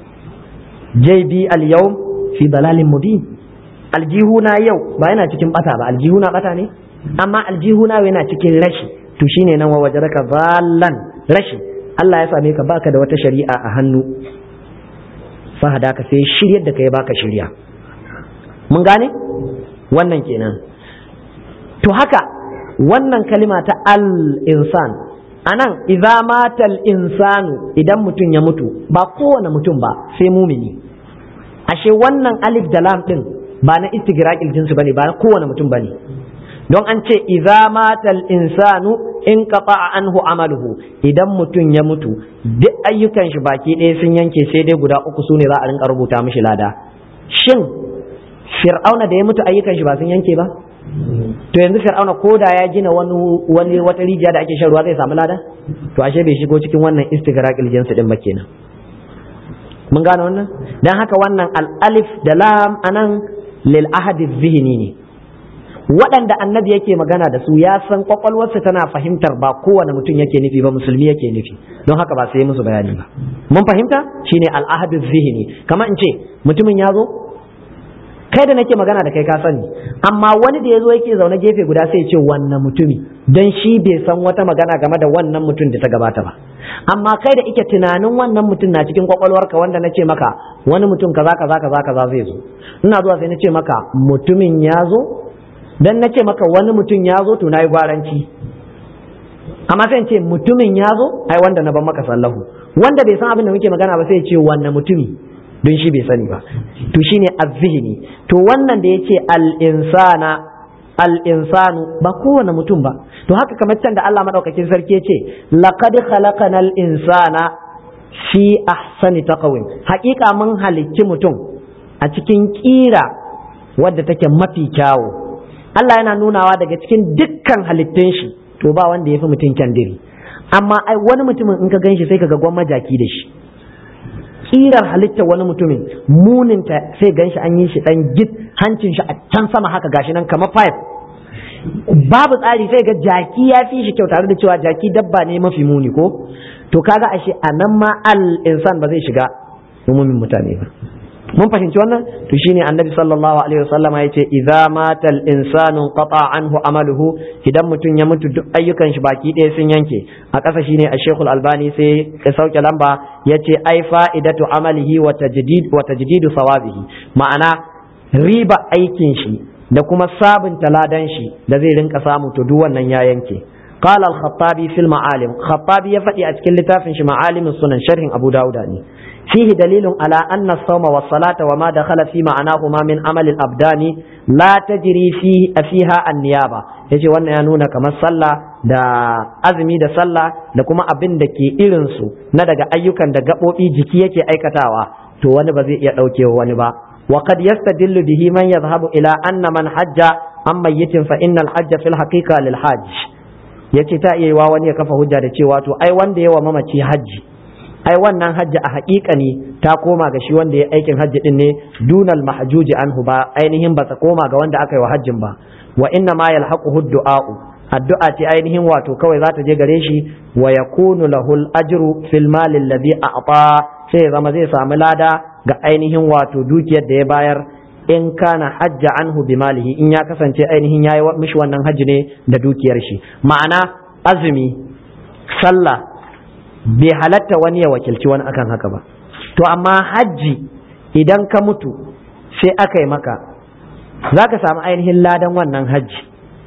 jb al-yawm fi dalalin mubin aljihuna yau ba yana cikin bata ba aljihuna bata ne amma aljihuna yana cikin rashi to shine nan wa wajaraka ballan rashi Allah ya same ka baka da wata shari'a a hannu fahada ka sai shiryar da kai baka shirya mun gane wannan kenan to haka wannan kalima ta al-insan anan idza mata al-insanu idan mutum ya mutu ba kowane mutum ba sai mumini ashe wannan alif da lam din ba na istigraqil jinsi bane ba na kowane mutum bane don an ce idza mata al-insanu in qata'a anhu amaluhu idan mutum ya mutu duk ayyukan shi baki ɗaya sun yanke sai dai guda uku sune za a rinka rubuta mishi lada shin fir'auna da ya mutu ayyukan shi ba sun yanke ba to yanzu fir'auna ko da ya gina wani wani wata rijiya da ake shan ruwa zai samu lada to ashe bai shigo cikin wannan istighraqil jinsi din ba kenan mun gane wannan dan haka wannan al-alif da lam anan lil ahadi zihni ne waɗanda annabi yake magana da su ya san kwakwalwarsa tana fahimtar ba kowane mutum yake nufi ba musulmi yake nufi don haka ba sai musu bayani ba mun fahimta shine al-ahadu zihni kamar in ce mutumin ya zo kai da nake magana da kai ka sani amma wani da ya zo yake zaune gefe guda sai ya ce wannan mutumi don shi bai san wata magana game da wannan mutum da ta gabata ba amma kai da ike tunanin wannan mutum na cikin kwakwalwarka wanda na ce maka wani mutum kaza kaza kaza kaza zai zo ina zuwa sai na ce maka mutumin ya zo dan na ce maka wani mutum ya zo to na yi gwaranci amma sai ce mutumin ya zo ai wanda na ban maka sallahu wanda bai san abin da muke magana ba sai ya ce wannan mutumi don shi bai sani ba to shine azzihni to wannan da yace al-insana al-insanu ba kowane mutum ba to haka kamar can da Allah madaukakin sarki yace laqad khalaqanal insana fi ahsani taqwim haƙiƙa mun halicci mutum a cikin kira wadda take mafi kyawu Allah yana nunawa daga cikin dukkan halittun shi to ba wanda ya fi mutum kyandiri amma ai wani mutumin in ka gan shi sai ka ga gwamma jaki da shi kirar halittar wani mutumin muninta sai gan shi an yi shi dan git hancin shi a can sama haka gashi nan kamar pipe babu tsari sai ga jaki ya fi shi kyau tare da cewa jaki dabba ne mafi muni ko to kaga ashe a nan ma al insan ba zai shiga umumin mutane ba mun fahimci wannan to shine annabi sallallahu alaihi wasallama yace idza mata al insanu qata anhu amaluhu idan mutum ya mutu duk ayyukan shi baki ɗaya sun yanke a ƙasa shine a shekul albani sai ya sauke lamba yace ai fa'idatu amalihi wa tajdid wa tajdidu sawabihi ma'ana riba aikin shi da kuma sabunta ladan shi da zai rinka samu to duk wannan ya yanke قال الخطابي في المعالم خطابي يفتي أتكل لتافن معالم السنن شرح أبو داود فيه دليل على أن الصوم والصلاة وما دخل في معناهما من عمل الأبدان لا تجري فيه فيها النيابة yace wannan ya nuna kamar sallah da azumi da sallah da kuma abin da ke irinsu na daga ayyukan da gaɓoɓi jiki yake aikatawa to wani ba zai iya ɗaukewa wani ba wa qad yastadillu bihi man yadhhabu ila anna man hajja an mayyitin fa innal hajja fil haqiqa lil hajj yace ta iya yiwa wani ya kafa hujja da cewa to ai wanda yawa mamaci hajji ai wannan hajji a haƙiƙa ne ta koma ga shi wanda ya aikin hajji din ne dunal mahjuji anhu ba ainihin ba ta koma ga wanda aka yi wa hajjin ba wa inna ma yalhaquhu du'a'u addu'a ce ainihin wato kawai za ta je gare shi wa yakunu lahu al-ajru fil mal alladhi a'ta sai zama zai samu lada ga ainihin wato dukiyar da ya bayar in kana hajja anhu bi malihi in ya kasance ainihin yayi mishi wannan hajji ne da dukiyar shi ma'ana azumi sallah bai halatta wani ya wakilci wani akan haka ba to amma hajji idan ka mutu sai aka yi maka za ka samu ainihin ladan wannan hajji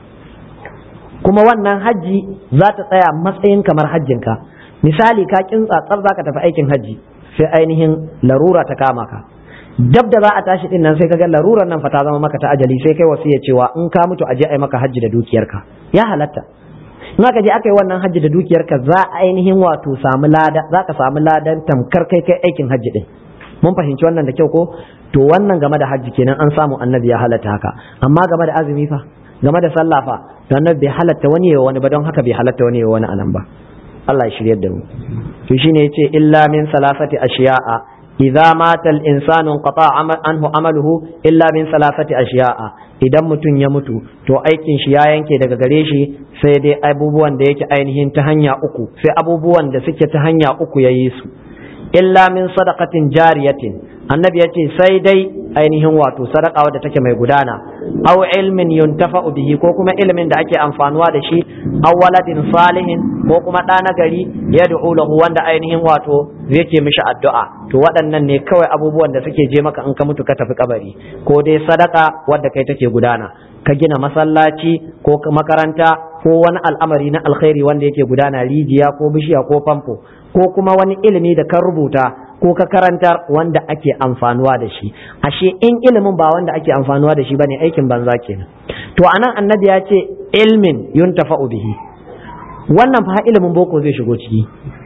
kuma wannan hajji za ta tsaya matsayin kamar hajjinka misali ka kintsa tsar za ka tafi aikin hajji sai ainihin larura ta kama ka dab da za a tashi din nan sai ka ga larurar nan fa ta zama maka ta ajali sai kai wasiya cewa in ka mutu aje ai maka hajji da dukiyarka ya halatta in aka je aka yi wannan hajji da dukiyarka za a ainihin wato samu lada za ka samu ladan tamkar kai kai aikin hajji din mun fahimci wannan da kyau ko to wannan game da hajji kenan an samu annabi ya halatta haka amma game da azumi fa game da sallah fa to annabi bai halatta wani yawa wani ba don haka bai halatta wani yawa wani anan ba Allah ya shiryar da mu to shine yace illa min salasati ashiya'a idza mata al-insanu qata anhu amaluhu illa min salasati ashiya'a idan mutum ya mutu to aikin shi ya yanke daga gare shi sai dai abubuwan da yake ainihin ta hanya uku sai abubuwan da suke ta hanya uku yayi su illa min sadaqatin jariyatin annabi ya ce sai dai ainihin wato sadaka wadda take mai gudana aw ilmin yuntafa'u bihi ko kuma ilimin da ake amfanuwa da shi aw waladin salihin ko kuma ɗa na gari yad'u lahu wanda ainihin wato yake mishi addu'a to waɗannan ne kawai abubuwan da suke je maka in ka mutu ka tafi kabari ko dai sadaka wadda kai take gudana ka gina masallaci ko makaranta ko wani al'amari na alkhairi wanda yake gudana rijiya ko bishiya ko famfo ko kuma wani ilimi da ka rubuta ko ka karantar wanda ake amfanuwa da shi ashe in ilimin ba wanda ake amfanuwa da shi bane aikin banza kenan to anan annabi ya ce ilmin yuntafa'u bihi wannan fa ilimin boko zai shigo ciki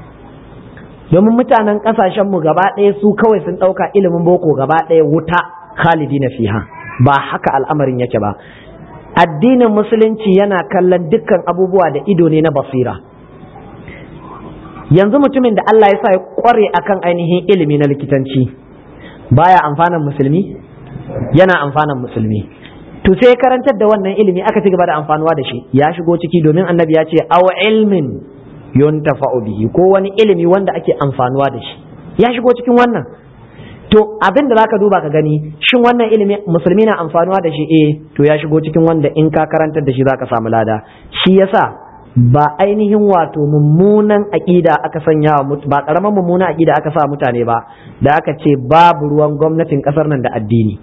domin mutanen kasashen mu gaba ɗaya su kawai sun ɗauka ilimin boko gaba ɗaya wuta khalidi na fiha ba haka al'amarin yake ba addinin musulunci yana kallon dukkan abubuwa da ido ne na basira yanzu mutumin da Allah ya sa ya kware akan ainihin ilimi na likitanci baya amfanan musulmi yana amfanan musulmi to sai karantar da wannan ilimi aka ci gaba da amfanuwa da shi ya shigo ciki domin annabi ya ce aw ilmin yuntafa'u bihi ko wani ilimi wanda ake amfanuwa da shi ya shigo cikin wannan to abin da zaka duba ka gani shin wannan ilimi musulmi na amfanuwa da shi eh to ya shigo cikin wanda in ka karantar da shi zaka samu lada shi yasa ba ainihin wato mummunan aƙida aka sanya wa ba ƙaramin mummunan aƙida aka sa mutane ba da aka ce babu ruwan gwamnatin ƙasar nan da addini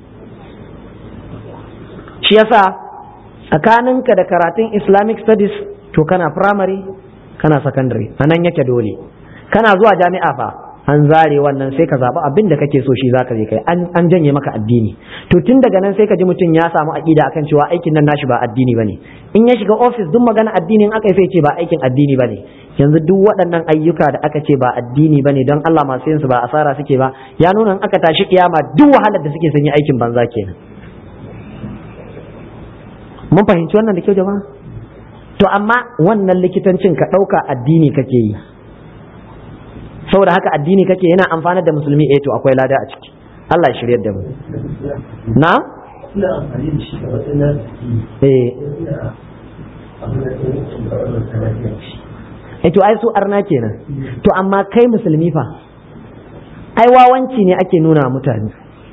shi yasa tsakaninka da karatun islamic studies to kana primary kana secondary a nan yake dole kana zuwa jami'a fa an zare wannan sai ka zaɓi abin da kake so shi zaka je kai an janye maka addini to tun daga nan sai ka ji mutum ya samu aƙida akan cewa aikin nan nashi ba addini bane in ya shiga ofis duk magana addinin aka sai ce ba aikin addini bane yanzu duk waɗannan ayyuka da aka ce ba addini bane don Allah masu yin su ba asara suke ba ya nuna in aka tashi kiyama duk wahalar da suke sun yi aikin banza kenan mun fahimci wannan da kyau jama'a to amma wannan likitancin ka ɗauka addini kake yi saboda haka addini kake yana amfana da musulmi eh to akwai lada a ciki Allah ya shiryar da mu na ina amfani da shi a matsayin eh eh to ai su arna kenan to amma kai musulmi fa ai wawanci ne ake nuna mutane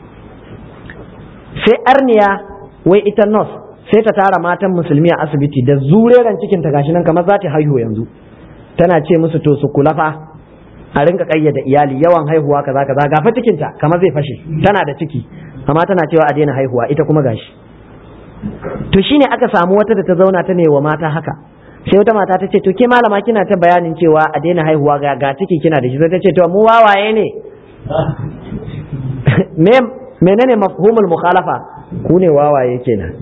sai arniya wai ita nurse sai ta tara matan musulmi a asibiti da zureren cikin ta gashi nan kamar za ta haihu yanzu tana ce musu to su kula fa a rinka kayyada iyali yawan haihuwa kaza kaza gafa cikinta kamar zai fashe tana da ciki amma tana cewa a daina haihuwa ita kuma gashi to shine aka samu wata da ta zauna ta ne wa mata haka sai wata mata ta ce to ke malama kina ta bayanin cewa a daina haihuwa ga ga ciki kina da shi sai ta ce to mu wawaye ne me menene mafhumul mukhalafa ku ne wawaye kenan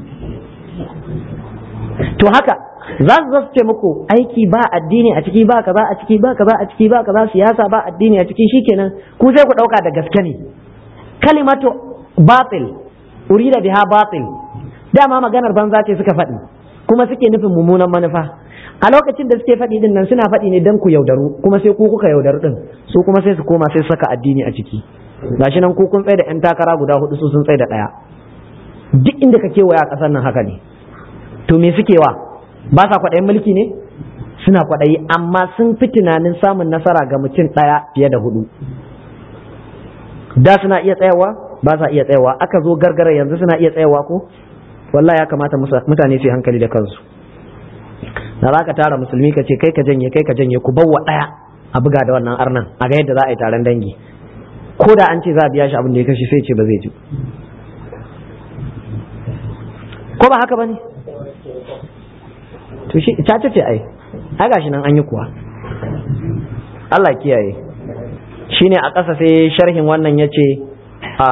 to haka za su zasu ce muku aiki ba addini a ciki ba kaza a ciki ba kaza a ciki ba kaza siyasa ba addini a ciki shikenan ku sai ku dauka da gaske ne kalimatu batil urida biha batil dama maganar banza ce suka faɗi kuma suke nufin mummunan manufa a lokacin da suke faɗi din nan suna faɗi ne dan ku yaudaru kuma sai ku kuka yaudaru din su kuma sai su koma sai saka addini a ciki gashi nan ku kun tsaye da yan takara guda hudu su sun tsaye da ɗaya duk inda ka kewaya a ƙasar nan haka ne to me suke wa ba sa kwaɗayin mulki ne suna kwaɗayi amma sun fi tunanin samun nasara ga mutum ɗaya fiye da hudu da suna iya tsayawa ba sa iya tsayawa aka zo gargara yanzu suna iya tsayawa ko wallahi ya kamata mutane su yi hankali da kansu da za ka tara musulmi ka ce kai ka janye kai ka janye ku bawa ɗaya a buga da wannan arnan a ga yadda za a yi taron dangi ko da an ce za a biya shi abin da ya kashi sai ce ba zai ji ba haka bane to shi ta ce ai ai gashi nan an yi kuwa Allah kiyaye shine a ƙasa sai sharhin wannan yace a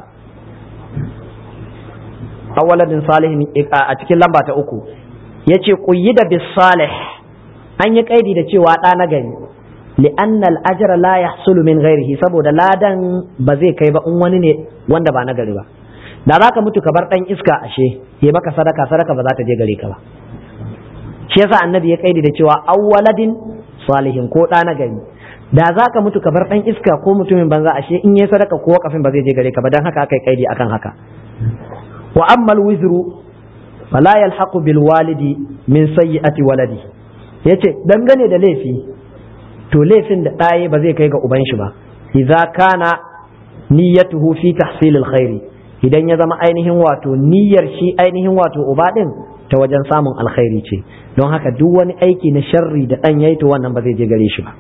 awaladin salihin a cikin lamba ta uku yace da bis salih an yi kaidi da cewa ɗa na gari li'anna al-ajra la yahsulu min ghairihi saboda ladan ba zai kai ba in wani ne wanda ba na gari ba da zaka mutu ka bar dan iska ashe ya maka sadaka sadaka ba za ta je gare ka ba shi yasa annabi ya kaidi da cewa awwaladin salihin ko ɗa na gari da zaka mutu ka bar dan iska ko mutumin banza ashe in yayi sadaka ko kafin ba zai je gare ka ba dan haka aka yi kaidi akan haka wa ammal wizru fala yalhaqu bil walidi min sayyi'ati waladi yace dangane da laifi to laifin da ɗaye ba zai kai ga uban shi ba idza kana niyyatuhu fi tahsil alkhairi idan ya zama ainihin wato niyyar shi ainihin wato uba din ta wajen samun alkhairi ce don haka duk wani aiki na sharri da ɗan yayi to wannan ba zai je gare shi ba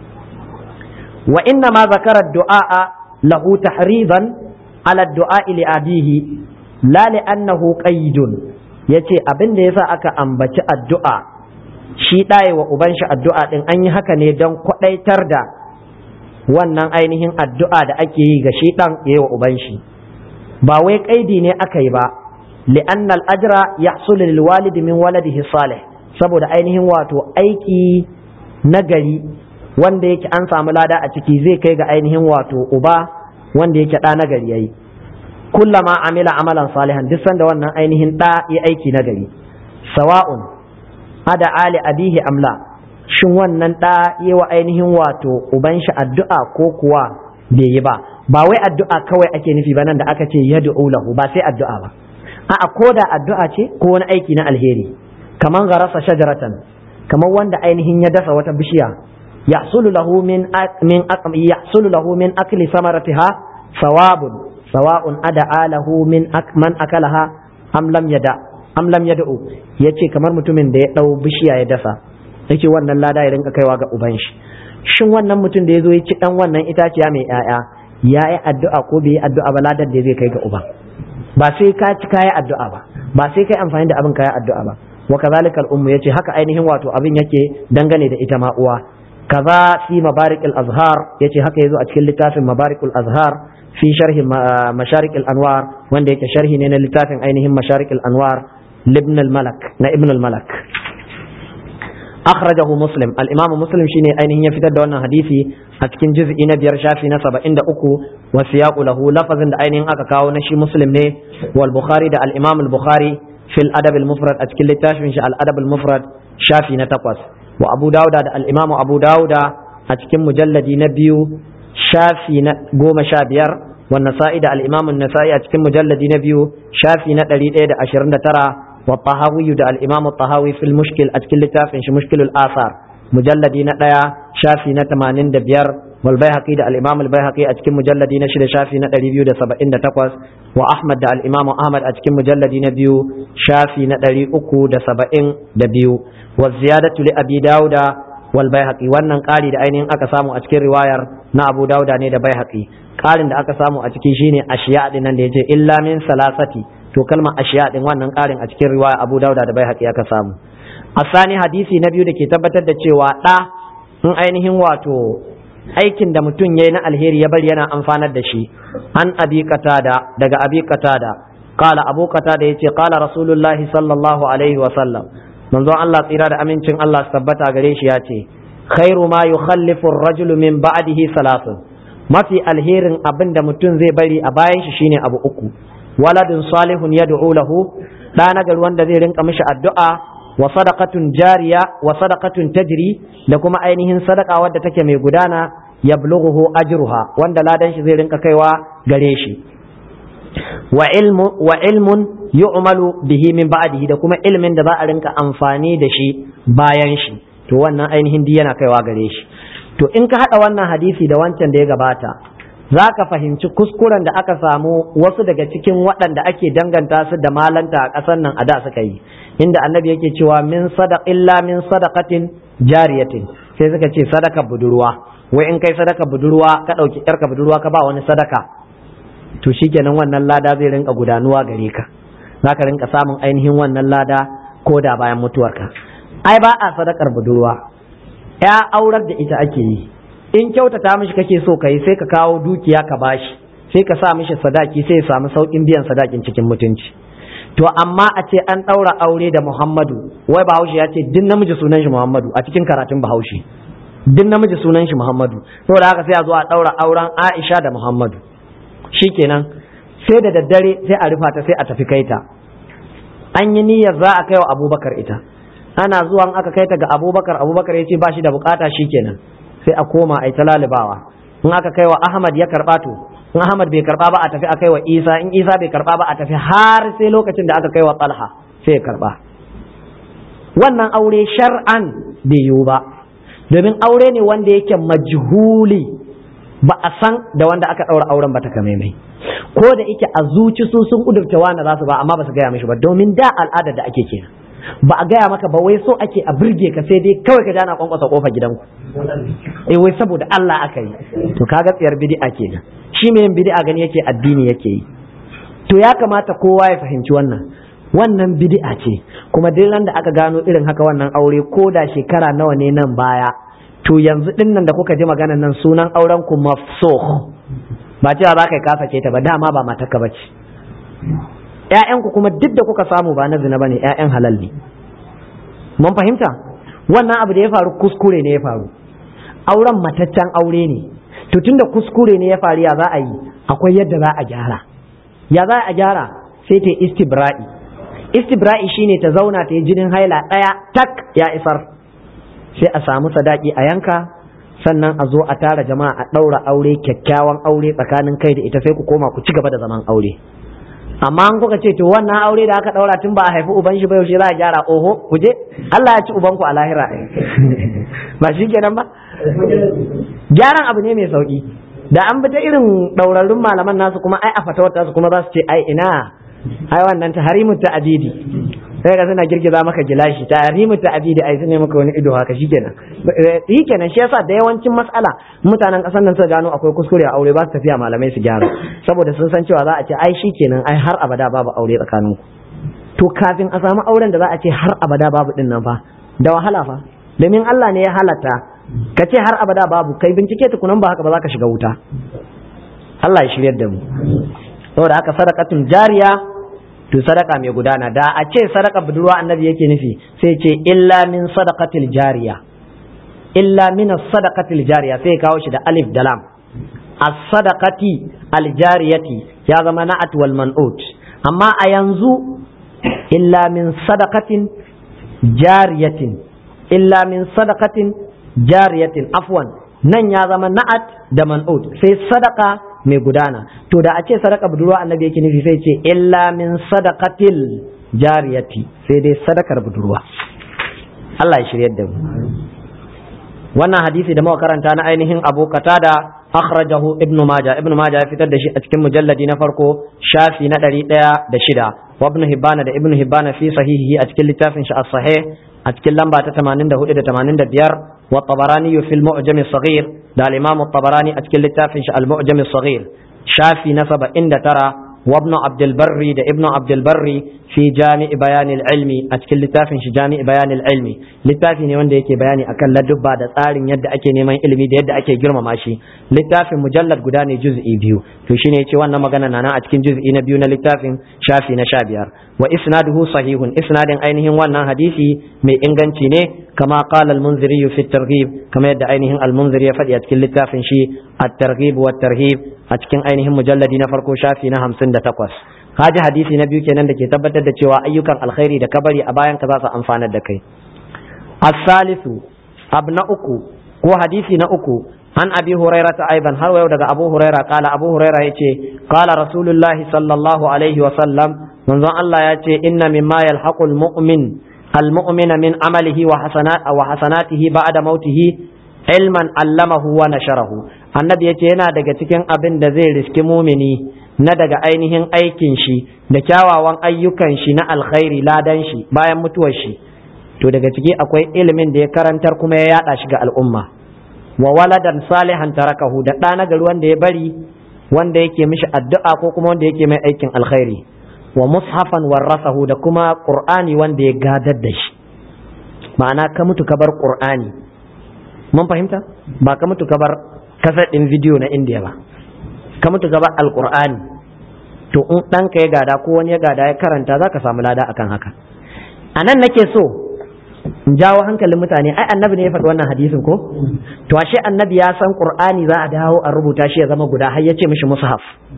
wa inna ma zakara du'a lahu tahriban ala du'a li abihi la li annahu qaidun yace abin da yasa aka ambaci addu'a shi ɗaye wa uban shi addu'a ɗin an yi haka ne don kwaɗaitar da wannan ainihin addu'a da ake yi ga shi ɗan ya yi wa uban shi ba wai ƙaidi ne aka yi ba li'anna al'ajira ya lil walidi min waladihi salih saboda ainihin wato aiki nagari wanda yake an samu lada a ciki zai kai ga ainihin wato uba wanda yake ɗa nagari yayi kullama amila amalan salihan duk sanda wannan ainihin ɗa ya aiki nagari sawa'un ada ali abihi amla shin wannan ɗa yi wa ainihin wato uban shi addu'a ko kuwa bai yi ba ba wai addu'a kawai ake nufi ba nan da aka ce yad'u lahu ba sai addu'a ba a'a ko da addu'a ce ko wani aiki na alheri kaman garasa shajaratan kaman wanda ainihin ya dasa wata bishiya yahsulu lahu min min yahsulu lahu min akli samaratiha sawabun sawa'un ada lahu min man akalaha am lam yada am lam yad'u yace kamar mutumin da ya dau bishiya ya dasa yake wannan lada ya rinka kaiwa ga uban shi shin wannan mutum da ya zo ya ci dan wannan itaciya mai yaya ya yi addu'a ko bai yi addu'a ba ladar da zai kai ga uban ba sai ka ci kayi addu'a ba ba sai kai amfani da abin kayi addu'a ba wa kazalikal ummu yace haka ainihin wato abin yake dangane da ita ma uwa kaza fi mabarikil azhar yace haka yazo a cikin littafin mabarikul azhar fi sharhi masharik anwar wanda yake sharhi ne na littafin ainihin masharik anwar libn al-malak na ibn al-malak akhrajahu muslim al-imam muslim shine ainihin ya fitar da wannan hadisi a cikin juz'i na biyar shafi na 73 wa siyaqu lahu lafazin da ainihin aka kawo na shi muslim ne wal bukhari da al-imam al-bukhari fil adab al-mufrad a cikin littafin shi al-adab al-mufrad shafi na takwas wa abu dauda da al-imam abu dauda a cikin mujalladi na biyu shafi na goma sha biyar والنسائي ده الإمام النسائي أتكلم مجلد نبيو شافي نتري ده أشرن ترى والطهاوي ده الإمام الطهاوي في المشكل أتكلم تافن مشكل الآثار مجلد نتايا شافي نتمانين ده بير والبيهقي ده الإمام البيهقي أتكلم مجلد نشر شافي نتري بيو ده سبعين ده تقوس وأحمد ده الإمام أحمد أتكلم مجلد نبيو شافي نتري أكو ده سبعين ده بيو والزيادة لأبي داود والبيهقي wannan ƙari da ainihin aka samu a cikin riwayar na Abu Dawuda ne da Baihaqi ƙarin da aka samu a ciki shine ashiya din nan da yace illa min salasati to kalmar ashiya din wannan ƙarin a cikin riwaya Abu Dawuda da Baihaqi aka samu asani hadisi na biyu da ke tabbatar da cewa ɗa in ainihin wato aikin da mutum yayi na alheri ya bari yana amfanar da shi an abi qatada daga abi qatada qala abu qatada yace qala rasulullahi sallallahu alaihi wa sallam manzon Allah tsira da amincin Allah su tabbata gare shi ya ce khairu ma yukhallifu ar-rajulu min ba'dihi salatun mafi alherin abin da mutum zai bari a bayan shi shine abu uku waladun salihun yad'u lahu da na gari wanda zai rinka mishi addu'a wa sadaqatun jariya wa sadaqatun tajri da kuma ainihin sadaka wadda take mai gudana yablughu ajruha wanda ladan shi zai rinka kaiwa gare shi wa ilmu wa ilmun yu'malu bihi min ba'dihi da kuma ilmin da za a rinka amfani da shi bayan shi to wannan ainihin di yana kaiwa gare shi to in ka hada wannan hadisi da wancan da ya gabata za ka fahimci kuskuren da aka samu wasu daga cikin waɗanda ake danganta su da malanta a ƙasar nan a da suka yi inda annabi yake cewa min sadaq illa min sadaqatin jariyatin sai suka ce sadaka budurwa wai in kai sadaka budurwa ka ɗauki ƴarka budurwa ka ba wani sadaka to shikenan wannan lada zai rinka gudanuwa gare ka za ka rinka samun ainihin wannan lada ko da bayan mutuwarka ai ba a sadakar budurwa ya aurar da ita ake yi in kyautata mishi kake so ka yi sai ka kawo dukiya ka bashi sai ka sa mishi sadaki sai ya samu sauƙin biyan sadakin cikin mutunci to amma a ce an ɗaura aure da muhammadu wai bahaushe ya ce duk namiji sunan shi muhammadu a cikin karatun bahaushe duk namiji sunan shi muhammadu saboda haka sai a zo a ɗaura auren aisha da muhammadu shikenan sai da daddare sai a rufa ta sai a tafi kaita an yi niyyar za a kai wa abubakar ita ana zuwa aka kai ta ga abubakar abubakar ya ce ba shi da bukata shikenan sai a koma a yi ta lalibawa in aka kai wa ahmad ya karɓa to in Ahmad bai karba ba a tafi a kai wa Isa in Isa bai karba ba a tafi har sai lokacin da aka kai wa Talha sai ya karba wannan aure shar'an bai yiwu ba domin aure ne wanda yake majhuli ba a san da wanda aka ɗaura auren ba ta kamaimai ko da yake a zuci su sun kudurta wani za su ba amma ba su gaya mishi ba domin da al'adar da ake kenan ba a gaya maka ba wai so ake a birge ka sai dai kawai ka jana kwankwasa kofar gidanku eh wai saboda Allah aka yi to kaga tsiyar bid'a kenan shi mai yin bid'a gani yake addini yake yi to ya kamata kowa ya fahimci wannan wannan bid'a ce kuma duk ran da aka gano irin haka wannan aure ko da shekara nawa ne nan baya to yanzu din nan da kuka ji maganan nan sunan auren ku mafsuh ba cewa za ka yi kasa ta ba dama ba matarka ba ce ‘ya'yanku kuma duk da kuka samu ba na zina ba ne ‘ya'yan halal ne mun fahimta wannan abu da ya faru kuskure ne ya faru auren mataccen aure ne to tunda kuskure ne ya faru ya za a yi akwai yadda za a gyara ya za a gyara sai ta istibra'i istibra'i shine ta zauna ta yi jinin haila ɗaya tak ya isar sai a samu sadaki a yanka sannan a zo a tara jama'a a ɗaura aure kyakkyawan aure tsakanin kai da ita sai ku koma ku ci gaba da zaman aure amma an kuka ce to wannan aure da aka ɗaura tun ba a haifi uban shi ba yaushe za a gyara oho ku je Allah ya ci ubanku a lahira ba shi kenan ba gyaran abu ne mai sauki da an bi ta irin ɗaurarrun malaman nasu kuma ai a fatawar tasu kuma za su ce ai ina ai wannan ta harimu ta abidi sai ga suna girgiza maka gilashi ta harimu ta abidi ai sune maka wani ido haka shikenan shikenan shi yasa da yawancin mas'ala mutanen kasar nan suka gano akwai kuskure a aure ba su tafiya malamai su gyara saboda sun san cewa za a ce ai shikenan ai har abada babu aure tsakanin ku to kafin a samu auren da za a ce har abada babu din nan fa da wahala fa domin Allah ne ya halatta ka ce har abada babu kai bincike tukunan ba haka ba za ka shiga wuta Allah ya shiryar da mu saboda haka sadaqatul jariya to sadaka mai gudana da a ce sadaka budurwa annabi yake nufi sai ce illa min sadaqatil jariya illa min sadaqatil jariya sai kawo shi da alif da lam as-sadaqati al-jariyati ya zama na'at wal man'ut amma a yanzu illa min sadaqatin jariyatin illa min sadaqatin jariyatin afwan nan ya zama na'at da man'ut sai sadaka mai gudana to da a ce sadaka budurwa annabi yake nufi sai ce illa min sadaqatil jariyati sai dai sadakar budurwa Allah ya shiryar da mu wannan hadisi da muka karanta na ainihin Abu Qatada akhrajahu Ibn Majah Ibn Majah ya fitar da shi a cikin mujalladi na farko shafi na ɗari ɗaya da shida wa Ibn Hibban da Ibn Hibban fi sahihi a cikin littafin shi as-sahih a cikin lamba ta 84 da 85 wa Tabarani fi al-Mu'jam as-Saghir da al-Imam at-Tabarani a cikin littafin shi al-Mu'jam as-Saghir shafi na 79 وابن عبد البر ده ابن عبد البر في جامع بيان العلم أتكل لتافن شي جامع بيان العلم littafi ne wanda yake bayani akan ladubba da tsarin yadda ake neman ilimi da yadda ake girmama shi littafin mujallad guda ne juz'i biyu to shine yace wannan magana na nan a cikin juz'i na biyu na littafin shafi na sha biyar wa isnaduhu sahihun isnadin ainihin wannan hadisi mai inganci ne kama qala al-munziri fi at-targhib kama yadda ainihin al-munziri ya faɗi a cikin littafin shi at-targhib wa at-tarhib a cikin ainihin mujalladi na farko shafi na hamsin da takwas haji hadisi na biyu kenan da ke tabbatar da cewa ayyukan alkhairi da kabari a bayan ka za su amfanar da kai as-salisu ab na uku ko hadisi na uku an abi huraira ta aiban har yau daga abu huraira kala abu huraira yace kala rasulullahi sallallahu alaihi wa sallam manzon Allah ya ce inna mimma yalhaqul mu'min al-mu'mina min amalihi wa hasanat wa hasanatihi ba'da mautihi ilman allamahu wa nasharahu annabi yace yana daga cikin abin da zai riski mumini na daga ainihin aikin shi da kyawawan ayyukan shi na alkhairi ladan shi bayan mutuwar shi to daga ciki akwai ilimin da ya karantar kuma ya yada shi ga al'umma wa waladan salihan tarakahu da ɗa na gari wanda ya bari wanda yake mishi addu'a ko kuma wanda yake mai aikin alkhairi wa mushafan warasahu da kuma qur'ani wanda ya gadar da shi ma'ana ka mutu ka bar qur'ani mun fahimta ba ka mutu ka bar kasar din bidiyo na indiya ba ka mutu ka bar alqur'ani to in ɗanka ya gada ko wani ya gada ya karanta za ka samu lada akan haka a nan nake so in jawo hankalin mutane ai annabi ne ya faɗi wannan hadisin ko to ashe annabi ya san qur'ani za a dawo a rubuta shi ya zama guda har ya ce mishi mushaf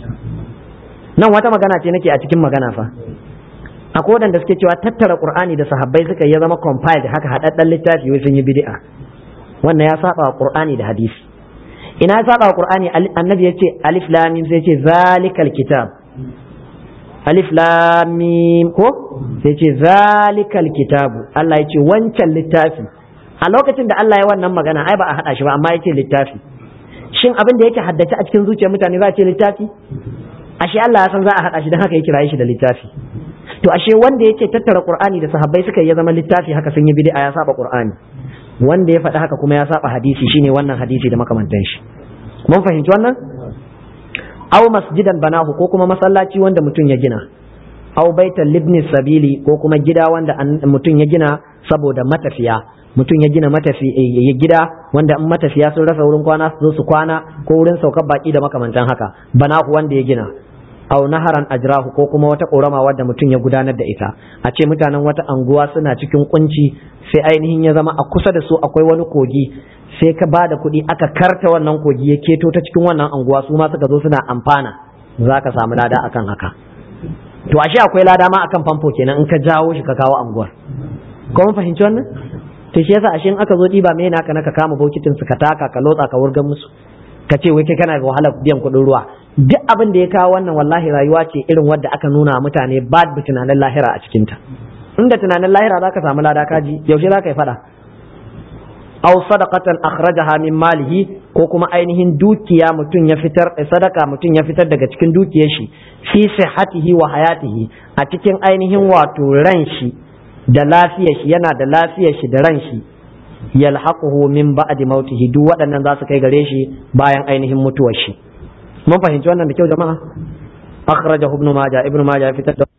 nan wata magana ce nake a cikin magana fa akwai wadanda suke cewa tattara qur'ani da sahabbai suka ya zama compiled haka hadaddan littafi wai sun yi bid'a wannan ya saba wa qur'ani da hadisi ina ya saba wa qur'ani annabi ya ce alif lam mim sai ya ce zalikal kitab alif lam mim ko sai ce zalikal kitabu Allah ya ce wancan littafi a lokacin da Allah ya wannan magana ai ba a hada shi ba amma ya ce littafi shin abin da yake haddace a cikin zuciyar mutane za a ce littafi ashe Allah ya san za a hada shi dan haka ya kira shi da littafi to ashe wanda yake tattara qur'ani da sahabbai suka ya zama littafi haka sun yi bid'a ya saba qur'ani wanda ya faɗi haka kuma ya saba hadisi shine wannan hadisi da makamantan shi mun fahimci wannan aw masjidan banahu ko kuma masallaci wanda mutum ya gina aw baitan libni sabili ko kuma gida wanda mutum ya gina saboda matafiya mutum ya gina matafi ya gida wanda in matafiya sun rasa wurin kwana su zo su kwana ko wurin saukar baki da makamantan haka banahu wanda ya gina aw naharan ajrahu ko kuma wata korama wadda mutum ya gudanar da ita a ce mutanen wata anguwa suna cikin kunci sai ainihin ya zama a kusa da su akwai wani kogi sai ka ba da kuɗi aka karta wannan kogi ya keto ta cikin wannan anguwa su ma suka zo suna amfana za ka samu lada akan haka to ashe akwai lada ma akan famfo kenan in ka jawo shi ka kawo anguwar ko mun fahimci wannan to shi yasa ashe in aka zo ɗiba me naka na ka kama bokitin su ka taka ka lotsa ka wurgan musu ka ce wai kai kana da wahalar biyan kuɗin ruwa duk abin da ya kawo wannan wallahi rayuwa ce irin wadda aka nuna mutane ba da tunanin lahira a cikinta inda tunanin lahira za ka samu lada kaji yaushe za ka yi fada aw sadaqatan akhrajaha min malihi ko kuma ainihin dukiya mutum ya fitar sadaka mutum ya fitar daga cikin dukiyar shi fi sihhatihi wa hayatihi a cikin ainihin wato ran shi da lafiyar shi yana da lafiyar shi da ran shi yalhaquhu min ba'di mautihi duk waɗannan za su kai gare shi bayan ainihin mutuwar shi mun fahimci wannan da kyau jama'a akhrajahu ibn majah ibn majah ya fitar da